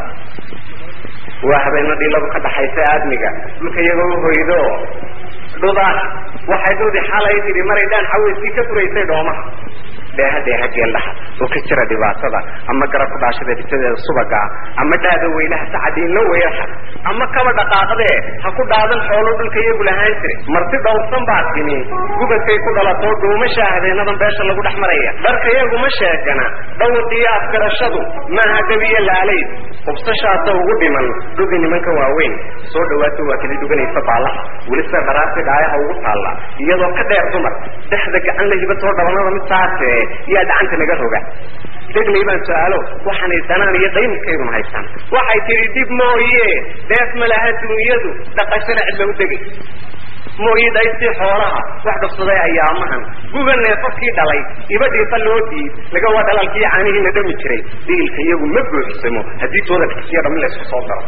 waa habeeno dhiiladu ka dhaxaysa aadmiga dhulka iyagoo u hoydo dhudaah waxay dhudi xalay tidhi maray dhaan xaweyskii ka furaysay dhoomaha dheeha dheeha geeldhaha oo ka jira dhibaatada ama garab ku dhaashada bisadeeda subaga ama dhaada weylaha sacadiinla weerxa ama kaba dhaqaaqdee ha ku dhaadan xoolo dhulka iyagu lahaan jire marti dhowrsan baa timi gubadkay ku dhalatoo dhuumashaa habeenadan beesha lagu dhex maraya dharka iyaguma sheegana dhawaqiyo afgarashadu maaha gabiyo laalayd hubsashaasa ugu dhiman dhugi nimanka waaweyn soo dhawaato waa kala dhuganaysa baallaha weli sida dharaarti dhaayaha ugu taalla iyadoo ka dheer dumar dhexda gacan la hibatoo dhabanada mid saase yaa gacanta naga roga degley baan su-aalo waxaanay danaan iyo daymadkayduna haystaan waxay tidhi dib mooye deef ma laha duunyadu dhaqashana cid lagu degay mooyi dhaystii xoolaha wax dhufsaday ayaamahan guga neefafkii dhalay iba dhiifa loo diid laga waa dhalaalkii caanihiina dhami jiray dhiilka iyagu ma buuxsamo haddii tooda fikisiyo dhammi laysku soo daro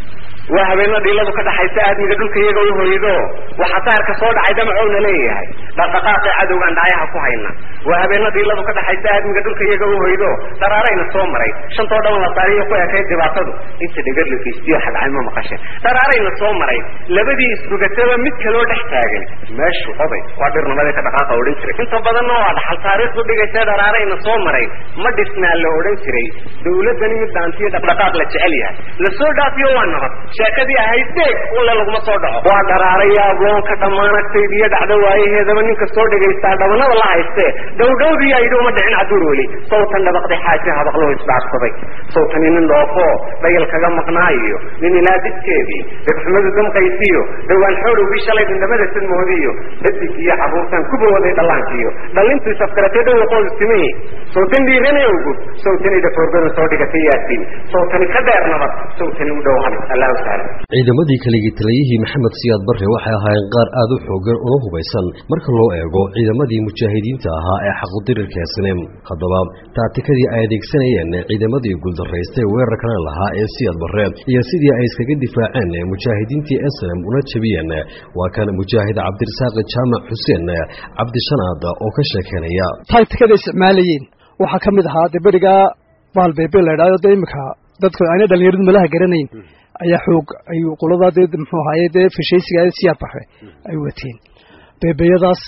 waa habeeno dhiiladu ka dhaxaysa aadmiga dhulka iyaga u hoydo waxaa taarka soo dhacay damacoona leeyahay dhaqdhaqaaqii cadowgaan dhacayaha ku hayna waa habeeno dhiiladu ka dhaxaysa aadmiga dhulka iyaga u hoydo dharaarayna soo maray shantoo dhan la saariyo ku ekayd dhibaatadu inta dhegar la geystiyo xagcay ma maqashe dharaarayna soo maray labadii isrugataba mid kaloo dhex taagan meeshu oday waa dhirnimada ka dhaqaaqa odhan jiray inta badanna waa dhaxal taariikhdu dhigaysa dharaarayna soo maray ma dhisnaa la odhan jiray dawladani mid dhaantiyo dhaqdhaqaaq la jecel yahay la soo dhaafiyo waa nabad sheekadii ahayd deeg ulle laguma soo dhaco waa dharaaraya abloonka dhammaanagtayd iyo dhacdo waayaheedaba ninka soo dhegaystaa dhabanada la haystee dhowdhowdii ayidhi uma dhicin caduur weli sawtan dhabaqday xaaji habaqloo isdhaafsaday sawtani nin dhoofoo dhayal kaga maqnaayo nin ilaa didkeedii dhegxumadu damqaysiyo dhowaan xoolowgii shalay dhindhamada sadmoodiyo dadig iyo carruurtan ku bawooday dhallaankiyo dhallintu isafkaratee dhowaqoodu timihi sawtan dhiiranayowgu sawtani dhafoorgada soo dhigatay yaasiin sawtani ka dheer nabad sawtani u dhow halis allah ciidamadii kaligii taliyihii maxamed siyaad barre waxay ahaayeen qaar aad u xoogan una hubaysan marka loo eego ciidamadii mujaahidiinta ahaa ee xaqudirirka snem haddaba taatikadii ay adeegsanayeen ciidamadii guuldaraystay weerarkana lahaa ee siyaad barre iyo sidii ay iskaga difaaceen mujaahidiintii snem una jabiyeen waa kan mujaahid cabdirasaaq jaamac xuseen cabdishanaad oo ka sheekeynaya taatikada isticmaalayeen waxaa ka mid ahaa dee berigaa baalbeebe la idhahdo dee iminka dadka ayna dhalinyaradu malaha garanayn ayaa xoog ay qoladaa dee muxuu ahaaye dee fashaysiga siyaad barre ay wateen beebeyadaas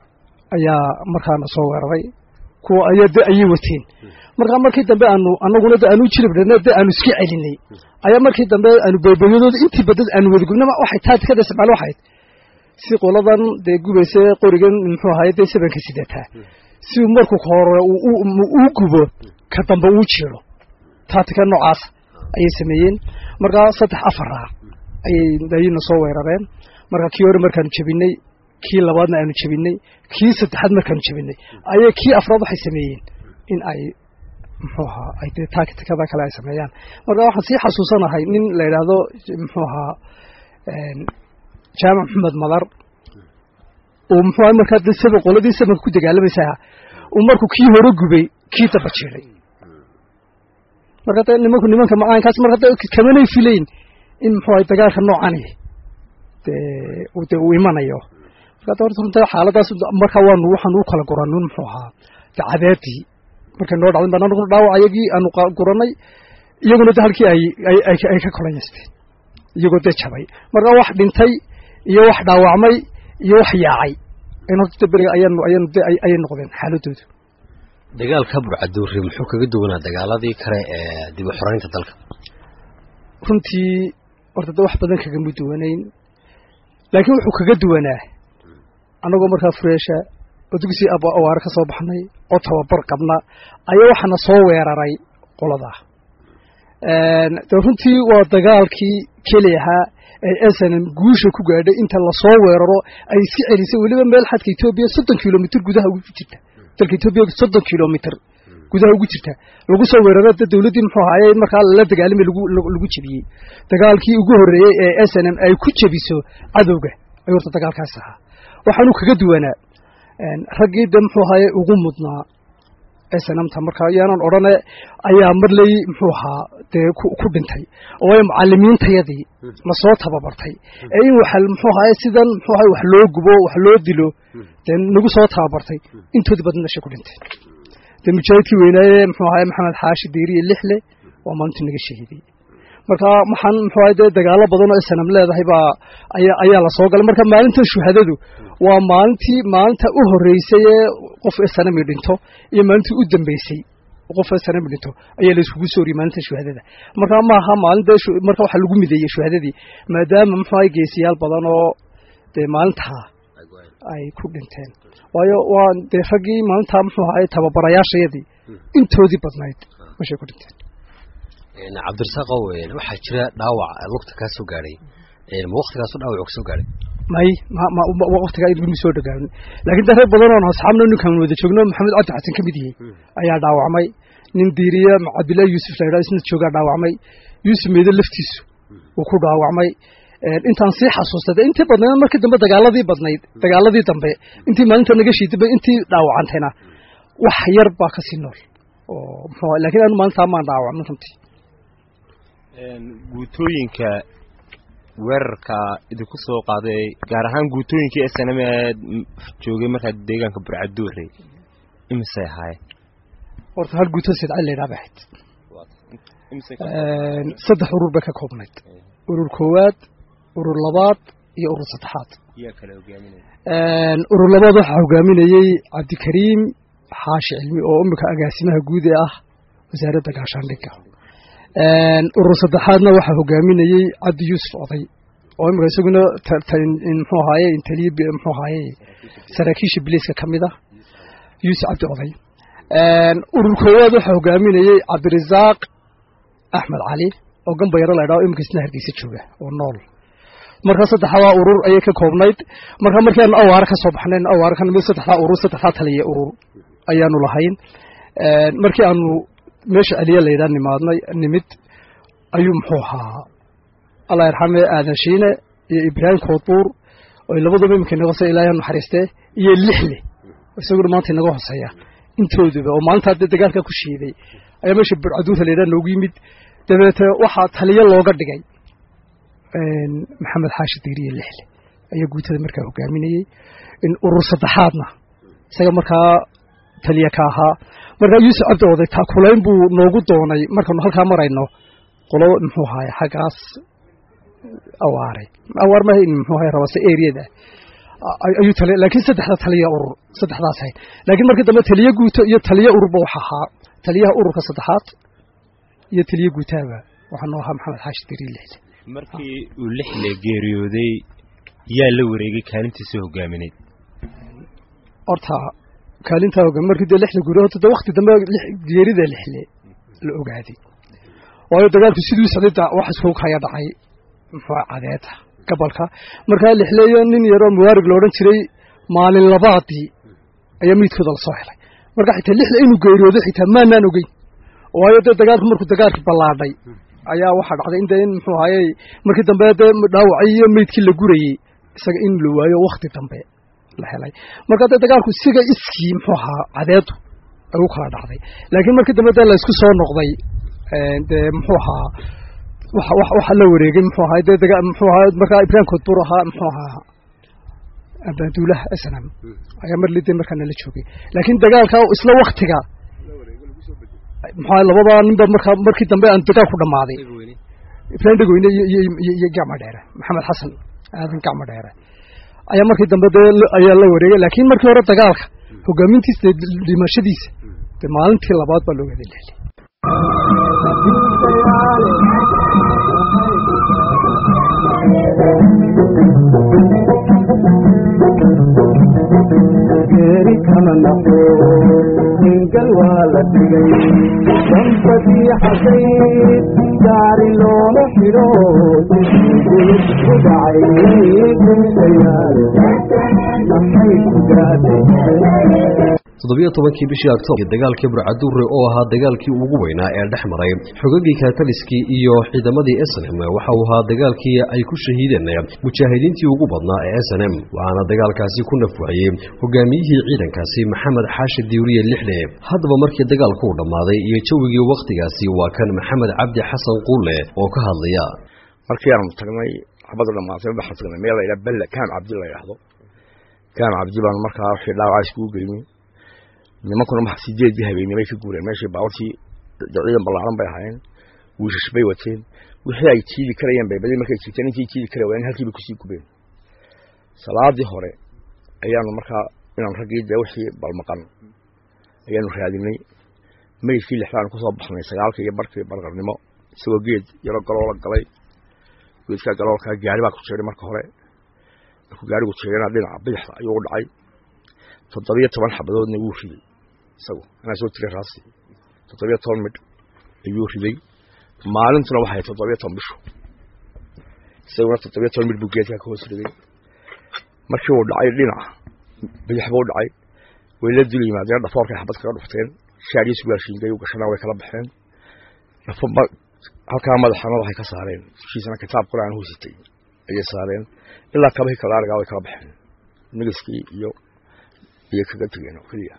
ayaa markaana soo weeraray kuwa ayaa de ayay wateen markaa markii dambe aanu anaguna de aanu jiribdhana de aanu iska celinay ayaa markii dambe aanu beebeyadooda intii badad aanu wadagubnama waxay taatikada isticmaal waxayd si qoladan dee gubaysa qorigan muxuu ahaaye dee sabanka sidataa si markuu ka hore uu gubo ka dambe uu jiro taatika noocaas ayay sameeyeen markaa saddex afara ayay ayayna soo weerareen marka kii hore markaanu jebinay kii labaadna aanu jebinay kii saddexaad markaanu jebinay ayay kii afraad waxay sameeyeen in ay muxuu ahaa ay dee tacticada kale ay sameeyaan marka waxaan sii xasuusanahay nin la yidhaahdo muxuu ahaa jaamac maxamed madar oo muxuu aha markaa de saba qoladii sabanka ku dagaalamaysaa uu markuu kii hore gubay kii daba jiray marka de nimanku nimanka macaankaas marka de kamanay filayn in muxuu ahay dagaalka noocani dee de uu imanayo marka de horta runta xaaladaas marka waanu waxaanu u kala guranun muxuu ahaa de cadeedii markay noo dhacday baan anaguna dhaawac ayagii aanu guranay iyaguna de halkii ay ay ay ka kolayaysteen iyagoo dee jabay marka wax dhintay iyo wax dhaawacmay iyo wax yaacay in horta de beriga ayaanu ayaanu de ayay noqdeen xaaladoodu dagaalka burcaduuri muxuu kaga duwanaa dagaaladii kale ee dib u xoreynta dalka runtii horta de wax badan kagama duwanayn laakiin wuxuu kaga duwanaa annagoo markaa fureesha oo dugsi awaare ka soo baxnay oo tababar qabna ayaa waxaana soo weeraray qoladaa de runtii waa dagaalkii keli ahaa ee snm guusha ku gaadhay inta lasoo weeraro ay iska celisay weliba meel xadka etoobiya soddon kilomitr gudaha ugu jirta dalka etoobiya soddon kilomitr gudaha ugu jirta lagu soo weeraro de dawladdii muxuu ahaaye markaa lala dagaalamay lagu jebiyey dagaalkii ugu horreeyey ee snm ay ku jebiso cadowga ayuu horta dagaalkaas ahaa waxaanu kaga duwanaa raggii de muxuu ahaaye ugu mudnaa snmta markaa yaanan odhane ayaa marley muxuu ahaa dee ku dhintay oo ay mucalimiintayadii lasoo tababartay ee in wax muxuu ahaaye sidan muxuu ahaye wax loo gubo wax loo dilo dee nagu soo tababartay intoodii badna meeshay ku dhintay dee mujaahidkii weynaaye muxuu ahaye maxamed xaashi diiriye lixle waa maalintii naga shahiiday marka waxaan muxuu ahaye dee dagaalo badan oo snam leedahay baa ayaa ayaa lasoo galay marka maalintan shuhadadu waa maalintii maalinta u horreysay ee qof snami dhinto iyo maalintii u dambeysay qof snami dhinto ayaa la iskugu soo oriyey maalinta shuhadada marka maaha maalin dee marka waxaa lagu mideeyey shuhadadii maadaama muxuu ahaye geesiyaal badan oo dee maalintaa ay ku dhinteen waayo waa dee raggii maalintaa muxuu ahaye tababarayaashayadii intoodii badnayd meeshay ku dhinteen cabdirasaaqow waxaa jira dhaawac lugta kaa soo gaadhay ma waktigaasu dhaawac ka soo gaadhay may waqtigaa idgumi soo dhagaamin laakiin de rag badan oon asxaabno ninkaan wada joogno maxamed cabdi xasan ka mid yahay ayaa dhaawacmay nin diiriye cabdillahi yuusuf la yidhaha isna joogaa dhaawacmay yuusuf meede laftiisu uu ku dhaawacmay intaan sii xasuusta de intii badnayd markii dambe dagaaladii badnayd dagaaladii dambe intii maalinta naga shiidaba intii dhaawacantayna wax yar baa kasii nool oo muxuu lakiin anu maalintaa maan dhaawacmin runtii guutooyinka weerarka idinku soo qaaday gaar ahaan guutooyinkii snm ee joogay markaa deegaanka burcaduure imisay ahaayeen horta hal guuto sidca laydhaha bay ahayd saddex urur bay ka koobnayd urur koowaad urur labaad iyo urur saddexaad urur labaad waxaa hogaaminayey cabdikariim xaashi cilmi oo imika agaasimaha guud ee ah wasaaradda gaashaandhigga urur saddexaadna waxaa hogaaminayey cabdi yuusuf oday oo imika isaguna muxuu ahaaye intaliya muxuu ahaaye saraakiisha biliiska ka mid ah yuusuf cabdi oday urur koowaad waxaa hogaaminayey cabdirasaaq axmed cali oo gambayaro la ydhaho imika isna hargeysa jooga oo nool marka saddexdaa urur ayay ka koobnayd marka markii aanu awaare ka soo baxnayn awaare ka nimid saddexdaa urur saddexdaa taliya urur ayaanu lahayn markii aanu meesha celiya la yidhaha nimaadnay nimid ayuu muxuu ahaa allah yarxame aadan shiine iyo ibraahim koodbuur oy labaduba iminka inaga hoseya ilaahay naxariistee iyo lixle isaguna maanta inaga hoseeya intooduba oo maalintaa dee dagaalka ku shiiday ayaa meesha burcaduurta la yidhaha noogu yimid dabeete waxaa taliyo looga dhigay maxamed xaashi diiriye lixle ayaa guutada markaa hogaaminayey urur saddexaadna isaga markaa taliya ka ahaa markaa yuusuf cabdi oday taakulayn buu noogu doonay markaanu halkaa marayno qolo muxuu ahaye xaggaas awaare awaar ma muxuu ahaye rabase areada ayuu taliya laakiin saddexda taliya urur saddexdaas ahayd laakiin markii dambe taliya guuto iyo taliya ururba waxa ahaa taliyaha ururka saddexaad iyo taliya guutaaba waxaa noo ahaa maxamed xaashi diiriye lixle markii uu lixle geeriyooday yaa la wareegay kaalintiisa hogaamineyd horta kaalintaa hogaam markii dee lixda guri horta de wakti dambe geerida lixle la ogaaday waayo dagaalku siduu socday wax isku kaya dhacay muxuu cadeeta gobolka markaa lixleeyo nin yaroo muwaarig la odhan jiray maalin labaadii ayaa miidkooda lasoo helay marka xitaa lixle inuu geeriyooday xitaa maanaan ogeyn waayo dee dagaalku markuu dagaalkii ballaadhay ayaa waxaa dhacday in dee in muxuu ahaye markii dambe dee dhaawacay iyo meydkii la gurayey isaga in la waayo wakti dambe la helay marka dee dagaalku siga iskii muxuu ahaa cadeedu ay u kala dhacday laakiin markii dambe dee laysku soo noqday dee muxuu ahaa waxa waxa la wareegay muxuu ahaa dee daga muxuu ahaa markaa ibrahim koodbur ahaa muxuu ahaa abaaduulaha snam ayaa mar lidee markaa nala joogay laakiin dagaalka isla waktiga maxaa labadaa ninba markaa markii dambe aan dagaal ku dhammaaday ibrahim dhegweyne iyo gacma dheere maxamed xasan aadan gacma dheere ayaa markii dambe dee ayaa la wareegay laakiin markii hore dagaalka hogaamintiisa dhimashadiisa dee maalintii labaad baa looga leeliyay geeri kama naqo hingal waa la dhigay dambadii xasayd gaari looma xidho guyid ku dhacay gulshayaal maxay ku gaadhay toddobiyo tobankii bishii octoobar dagaalkii burcaduure oo ahaa dagaalkii ugu weynaa ee dhex maray xogagii kataliskii iyo ciidamadii snm waxa uu ahaa dagaalkii ay ku shahiideen mujaahidiintii ugu badnaa ee snm waxaana dagaalkaasi ku nafwaayey hogaamiyihii ciidankaasi maxamed xaashi diuriye lixle haddaba markii dagaalku u dhammaaday iyo jawigii wakhtigaasi waa kan maxamed cabdi xasan quulle oo ka hadlaya markii aanu tagnay xabadu dhamaatay waxaan tagnay meel la yidhaha belle kaam cabdi la yidhaahdo kaam cabdi baan markaa wixii dhaawacaa iskugu geynay nimankuna ma sideedii habeenimo bay ka guureen meeshii baawartii ciidan ballaaran bay ahaayeen wiishash bay wateen wixii ay jiidi karayeen bay badi markay jirteen intii jiidi kara waayeen halkii bay kusii gubeen salaadii hore ayaanu markaa inaan raggii dee wixii balmaqan ayaanu raadinay meydkii lixdaanu kusoo baxnay sagaalka iyo barkii barqarnimo isagoo geed yaro galoola galay geedkaa galoolkaa gaari baa ku jeeray marka hore markuu gaarigu jeerana dhinaca bidixda ayuu u dhacay toddobiyo toban xabadoodna wuu riday isagu anaa soo tiray raasi toddobiyo toban midh ayuu riday maalintuna waxay toddobiyo toban bishu isaguna toddobiyo toban midh buu geedkaa ka hoos riday markii uu dhacay dhinaca bidix buu dhacay way la dul yimaadeen dhafoorkay xabad kaga dhufteen shaariyo sugaashiingay u gashana way kala baxeen halkaa madaxana waxay ka saareen dushiisana kitaab qur-aan hoositay ayay saareen ilaa kabahii kalaarigaa way kala baxeen nigiskii iyo iyo kaga tegeen oo keliya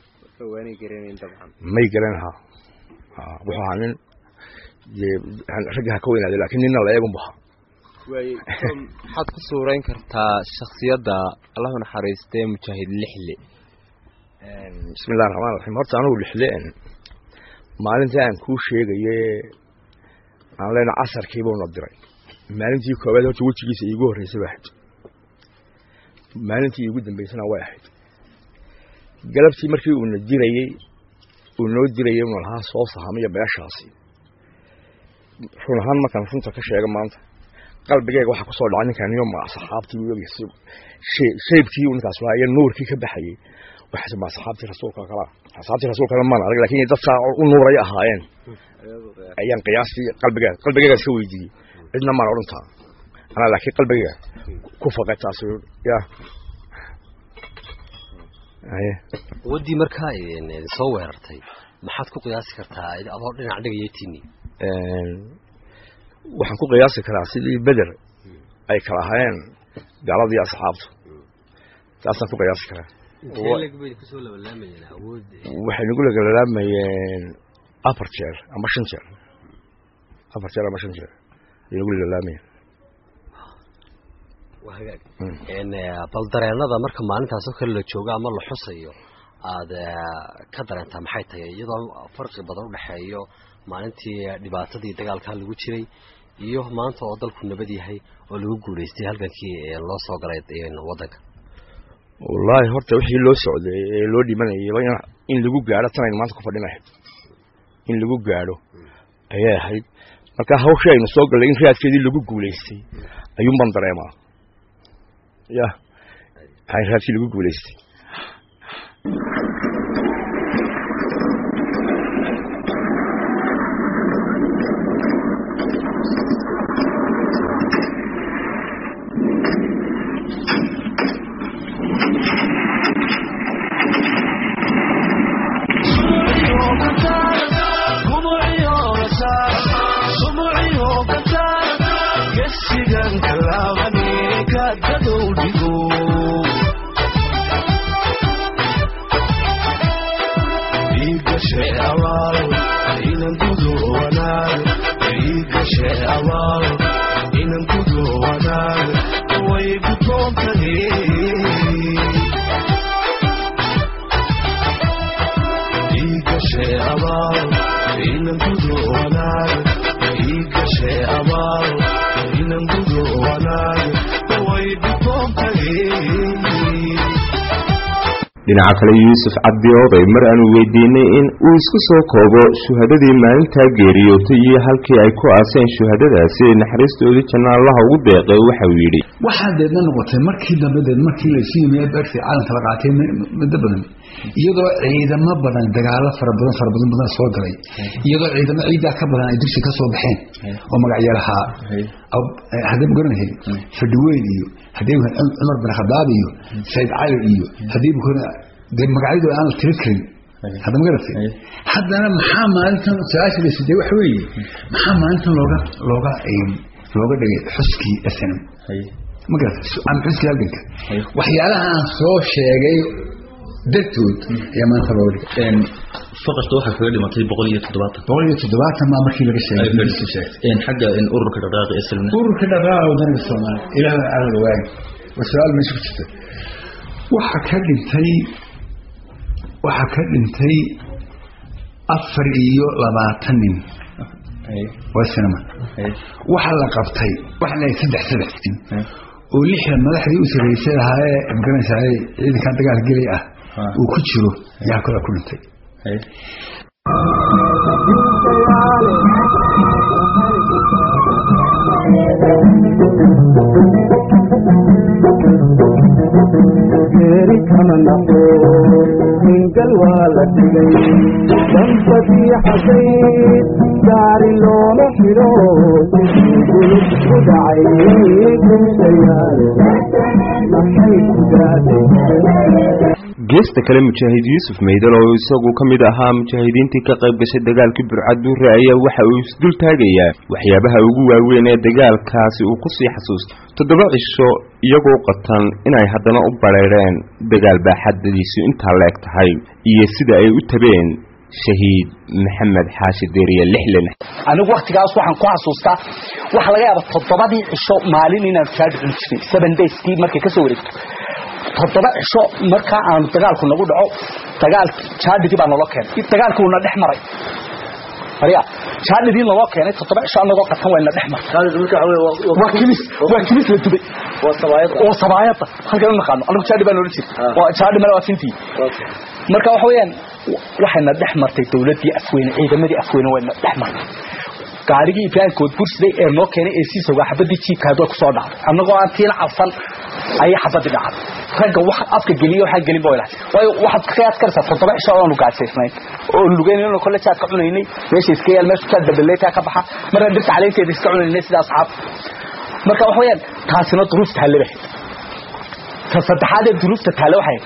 may garan ha wuxuu ahaa nin ragga ha ka weynaaday lakin ninna la eegun bu ahaa maxaad ku suurayn kartaa shaksiyadda allahu naxariistee mujaahid lixle bismi illahi raxmaan raxiim horta anugu lixle maalintii aan kuu sheegaye aan lena casarkiibuuna diray maalintii koobaad horta wejigiisa iigu horreysay bay ahayd maalintii iigu dambeysana way ahayd galabtii markii uuna dirayey uu noo dirayey una lahaa soo sahamiya beeshaasi run ahaan markaan runta ka sheega maanta qalbigeyga waxaa kusoo dhacay ninkaan niyo ma saxaabtii shaybkii uu ninkaas lahaa iyo nuurkii ka baxayey waxaas ma saxaabtii rasuulka kala saxaabtii rasuulkana maan arag lakin dad saa u nuuray ahaayeen ayaan qiyaastii qalbigeyga qalbigeyga iska weydiiyey cidna maan odhantaa anaa laakiin qalbigeyga ku faqay taasi ya waddii markaa soo weerartay maxaad ku qiyaasi kartaa adoo dhinac dhigayatini waxaan ku qiyaasi karaa sidii beder ay kala ahaayeen gaaladii asxaabtu taasaan ku qiyaasi karaa waxay nagu lagalaalaamayeen afar jeer ama shan jeer afar jeer ama shan jeer ay nagu lagalaamayeen bal dareenada marka maalintaasoo kale la joogo ama la xusayo aad ka dareentaa maxay tahay iyadoo farqi badan udhexeeyo maalintii dhibaatadii dagaalkaa lagu jiray iyo maanta oo dalku nabad yahay oo lagu guulaystay halgankii loo soo galay wadanka wallaahi horta wixii loo socday ee loo dhimanayayba in lagu gaadho tanayn maanta ku fadhin ahayd in lagu gaadho ayay ahayd marka hawshii aynu soo gallay in raadkeedii lagu guulaystay ayuunbaan dareemaa ya raadkii lagu guulaystay dhinaca kale yuusuf cabdi oday mar aanu weydiinay in uu isku soo koobo shuhadadii maalintaa geeriyootay iyo halkii ay ku aaseen shuhadadaasi naxariistoodii janna allaha ugu deeqay waxa uu yidhi waxaa deedna noqotay markii dambe deed markii laysu yimiye beertii caalamka la qaatay muddo badan iyadoo ciidamo badan dagaalo fara badan fara badan badan soo galay iyadoo ciidamo ciidaa ka badan ay dugsi ka soo baxeen oo magacyalahaa haddii ma garanahay fadhiweyn iyo haddii cumar bin khadaab iyo sayid cali iyo haddii dee magacyadooda aan la tiri karin hadda ma garatay haddana maxaa maalintan su-aasha la sidee waxa weeye maxaa maalintan looga looga looga dhigay xuskii snm ma garatay ama xuskii halganka waxyaalaha aan soo sheegay dartood ayaa maanta looga dhigay faqasta waxaa kaga dhimatay boqol iyo toddobaatan boqol iyo toddobaatan maa markii laga sheegay xagga ururka dhaqaaqi islamna ururka dhaqaaqa wadaniga soomaaliya ilaahay aadan ogaay waa su-aal meesha ku jirta waxa ka dhintay waxaa ka dhintay afar iyo labaatan nin waa sinema waxa la qabtay waxa la saddex saddex nin oo lixda madaxdii u sarreysay ahaayee magaranaysaay ciidankan dagaal gelay ah uu ku jiro yaa kale ku dhintay geeri kama naqo hingal waa la dhigay danbadii xasayd gaari looma xidho gulub ku dhacay gumsayaal maxay ku gaadhay geesta kale mujaahid yuusuf maydal oo isagu ka mid ahaa mujaahidiintii ka qayb gashay dagaalkii burcaduure ayaa waxa uu isdul taagayaa waxyaabaha ugu waaweyn ee dagaalkaasi uu kusii xasuusta toddoba cisho iyagoo qatan inay haddana u bareereen dagaal baaxadadiisu intaa la eg tahay iyo sida ay u tabeen shahiid maxamed xaashi deeriye lixlen anigu waktigaas waxaan ku xasuustaa waxaa laga yaaba toddobadii cisho maalin inaan jaadh cun jiray seven dayskii markay kasoo wareegto toddoba cisho markaa aanu dagaalku nagu dhaco dagaal jaadhigii baa naloo keenay dagaalkii uuna dhex maray arya jaadhigii naloo keenay toddoba cisho anagoo qatan wayna dhex maray waa kimis waa kimis la dubay oo sabaayada halkan u naqaano anigu jaadhi baa noola jira jaadhi male waa fintii marka waxa weeyaan waxayna dhex martay dawladdii afweyne ciidamadii afweyne wayna dhex martay gaarigii ibraahimkood bursiday ee noo keenay ee sii sogaa xabadii jiibkaad way kusoo dhacday annagoo aan tiina cabsan ayay xabadii dhacday ragga wax afka geliyo waxaa gelin ba ilahay waayo waxaad ka qiyaas karaysaa toddoba cisho oonu gaajaysnayn oo lugeynayno kolle jaad ka cunaynay meesha iska yaal meesha jaad dabaleetaa ka baxa marna dhirta caleenteeda iska cunaynay sida asxaab marka waxa weeyaan taasina duruufta halle bahay ta saddexaad ee duruufta taale waxay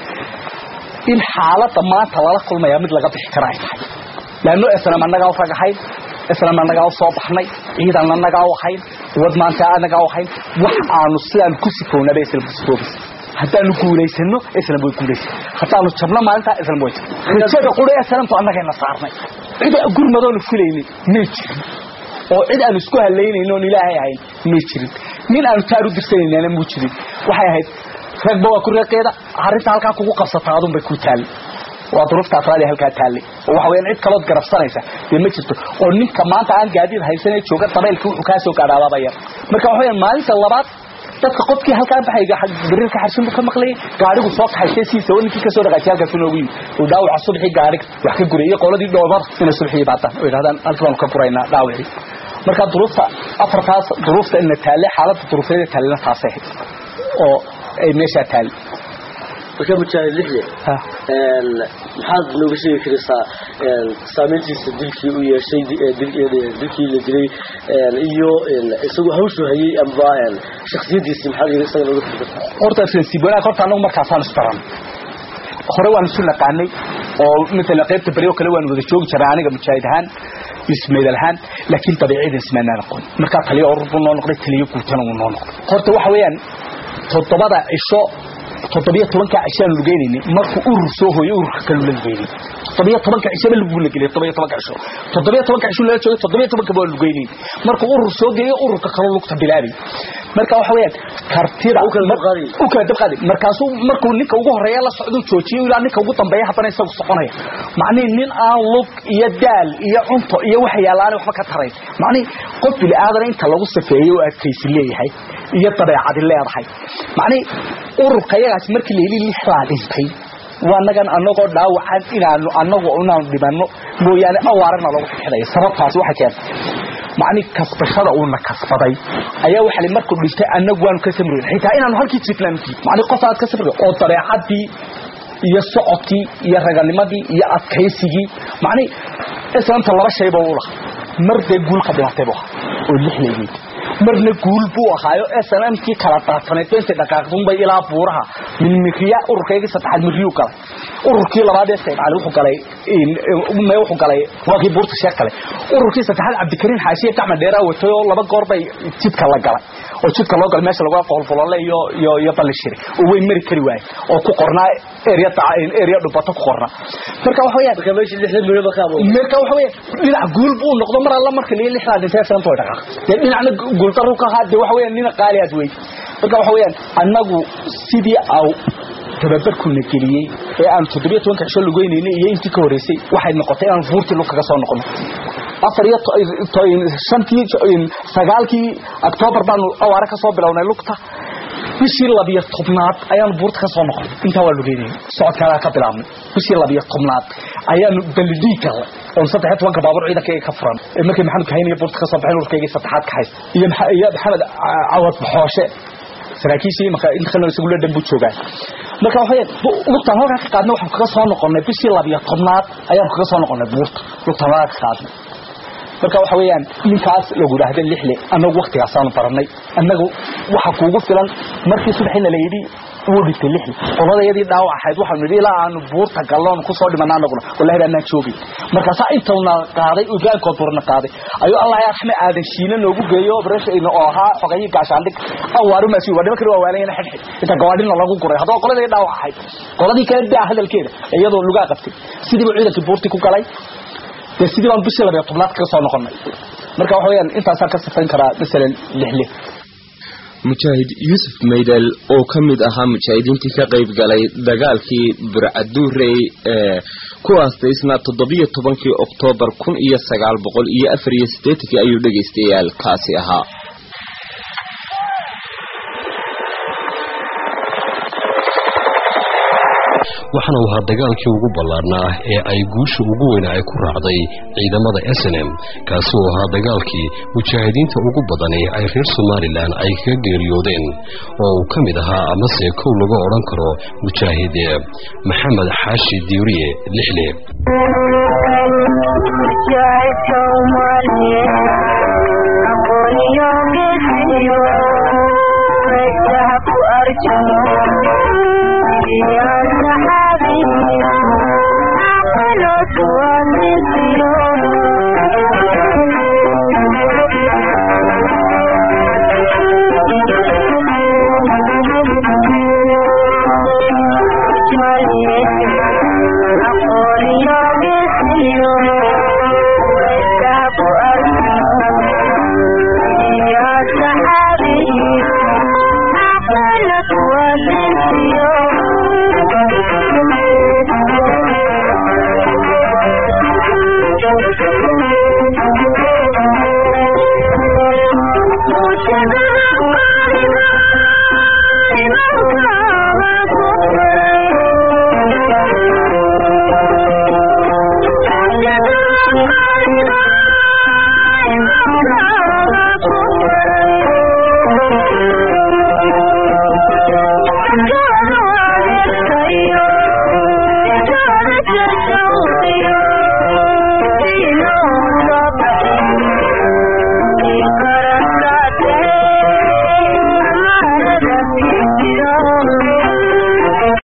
in xaaladda maanta lala kulmayaa mid laga bixi kara ay tahay laanno islam annagaa u ragahayn islam annagaa u soo baxnay ciidan annagaa u ahayn wad maanta annagaa u ahayn wax aanu sidaan ku sifownaba islam ku sifoobis haddaanu guulaysano islam way guulaysan haddaanu jabno maalintaa islam way jab rajada qura islamtu annagayna saarnay cid gurmadoonu filaynay may jirin oo cid aanu isku halaynayno oon ilaahay ahayn may jirin nin aanu taar u dirsanaynaana muu jirin waxay ahayd ragba waa ku reeqeeda arrinta halkaa kugu qabsataa adun bay ku taallay waa duruufta afraadi halkaa taallay oo waxa weyaan cid kalood garabsanaysa dee ma jirto oo ninka maanta aan gaadiid haysanee jooga dabaylkii wuxuu kaa soo gaadhaabaaba yar marka waxa weyaan maalinta labaad dadka qofkii halkaa baxay biriirka xarshin buu ka maqlayay gaarigu soo kaxaysay siisa oo ninkii kasoo dhaqaajiyay halkaas inoogu yimi uu dhaawaca subxii gaariga wax ka gurayay qoladii dhoobada inay subxii baataan oo yidhahdaan halkii baanu ka guraynaa dhaawacii marka duruufta afartaas duruufta ina taalle xaaladda duruufeeda taallena taasay ahayd oo ay meeshaa taalle marka mujaahid lixde maxaad nooga sheegi karaysaa saameyntiisa dilkii u yeeshay dilkii la dilay iyo isagu hawshu hayay amba shaksiyadiisii maxaad isaga nooga firi kartaa horta sensiib wanaag horta anagu markaasaan isbaran hore waan isu naqaanay oo matala qaybta beri oo kale waan wada joogi jiray aniga mujaahid ahaan ismaydal ahaan laakiin dabiicada ismaanaan aqoon markaa taliyo urur buu noo noqday taliyo guutana uu noo noqday horta waxa weeyaan toddobada cisho toddobiyo tobanka cishaan lugeynayni markuu urur soo hooyo ururka kalu la lugeynay toddobiyo tobanka cishaba lagu la geliyay toddobiyo tobanka cisho toddobiyo tobanka cisho lala joogay toddobiyo tobanka baa lugeynay markuu urur soo geeyo ururka kaloo lugta bilaabay marka waxa weeyaan kartida u kala dabqaadi markaasuu markuu ninka ugu horeeya la socdo joojiyo ilaa ninka ugu dambeeya haddana isagu soconaya macnihi nin aan lug iyo daal iyo cunto iyo waxa yaalaana waxba ka tarayn macnihi qof bini aadana inta lagu safeeyey oo adkaysi leeyahay iyo dabeecadi leedahay macnihi ururka yagaas markii la heli lixdaa dhintay waa nagan anagoo dhaawacan inaanu anagu inaanu dhimanno mooyaane awaarana lagu xidxidaya sababtaasi waxay keentay macni kasbashada uuna kasbaday ayaa waxa li markuu dhintay anagu waanu ka samrin xitaa inaanu halkii jiflaantii macni qof aad ka samri oo dabeecadii iyo socodkii iyo raganimadii iyo adkaysigii macni islaamta laba shayba u lahaa mar dee guul ka dhimatay buu ahaa oo lixleegeed marna guul buu ahaayo snmkii kala daataneed intay dhaqaaqdunbay ilaa buuraha min miriya ururkaygii saddexaad miriyuu galay ururkii labaad ee saydcali wuxuu galay me wuxuu galay waakii buurta sheekh galay ururkii saddexaad cabdikariin xaashiye gacma dheeraa watay oo laba goor bay jidka la galay oo jidka loo galay meesha lagu foolfolole iyo iyo iyo ballishire oo way mari kari waaye oo ku qornaa area area dhubato ku qornaa marka waxa weeyaan marka meesha lixda milyan baa ka abuuray marka waxa weeyaan dhinac guul buu noqdo mar alla marka liya lixdaa dhintay santo way dhaqaaq dee dhinacna guuldaru ka ahaa dee waxa weeyaan nina qaali aad wey marka waxa weeyaan annagu sidii aw tababarkuna geliyey ee aan toddobiyo tobanka cisho lugeynayna iyo intii ka horreysay waxay noqotay inaan buurtii lug kaga soo noqono afar iyo shantii sagaalkii octoobar baanu awaare ka soo bilownay lugta bishii labiyo tobnaad ayaanu buurta ka soo noqonay intaa waa lugeynayay socodkaagaa ka bilaabnay bishii labiyo tobnaad ayaanu balidii galnay oon saddex tobanka baabuur ciidankayga ka furan markii maxamed kahayniyo buurta ka soo baxeen urkaygii saddexaad ka haysta iyo iyo maxamed cawad baxooshe saraakiishii marka in khalna isagu la dhanbu joogaa marka waxa lugtaan halkaa ka qaadnay waxaan kaga soo noqonay bishii labiyo tobnaad ayaan kaga soo noqonay buurta lugtaan halkaa ka qaadnay marka waxa weeyaan ninkaas lagu yidhaahda lixle annagu waktigaasaanu baranay annagu waxa kuugu filan markii subaxina la yidhi wuu dhintay lixle qoladayadii dhaawac ahayd waxaanu yidhi ilaa aanu buurta galloon kusoo dhimanaa anaguna wallahi baanaan joogay markaasaa intauna qaaday ogaankood burna qaaday ayuu allah yaa raxme aadan shiina noogu geeyo obreshayna oo ahaa xogayii gaashaandhig awaaru maasi waa nimankani waa waalayana xidxid inta gawaadhina lagu guray haddaba qoladii dhaawac ahayd qoladii kale daa hadalkeeda iyadoo lugaa qabtay sidiiba ciidankii buurtii ku galay dee sidii baan bishii labiyo tobnaad kaga soo noqonay marka waxa weeyaan intaasaan ka sifayn karaa masalan lixle mujaahid yuusuf maydal oo ka mid ahaa mujaahidiintii ka qayb galay dagaalkii burcaduurey ee ku aastaysnaa toddobiyo tobankii oktoobar kun iyo sagaal boqol iyo afar iyo siddeetankii ayuu dhegaystayaal kaasi ahaa waxaana uu ahaa dagaalkii ugu ballaarnaa ee ay guusha ugu weyna ay ku raacday ciidamada snm kaasi uu ahaa dagaalkii mujaahidiinta ugu badani ay reer somalilan ay kaga geeriyoodeen oo uu ka mid ahaa amase kow laga odhan karo mujaahid maxamed xaashi diiriye lixle Yeah.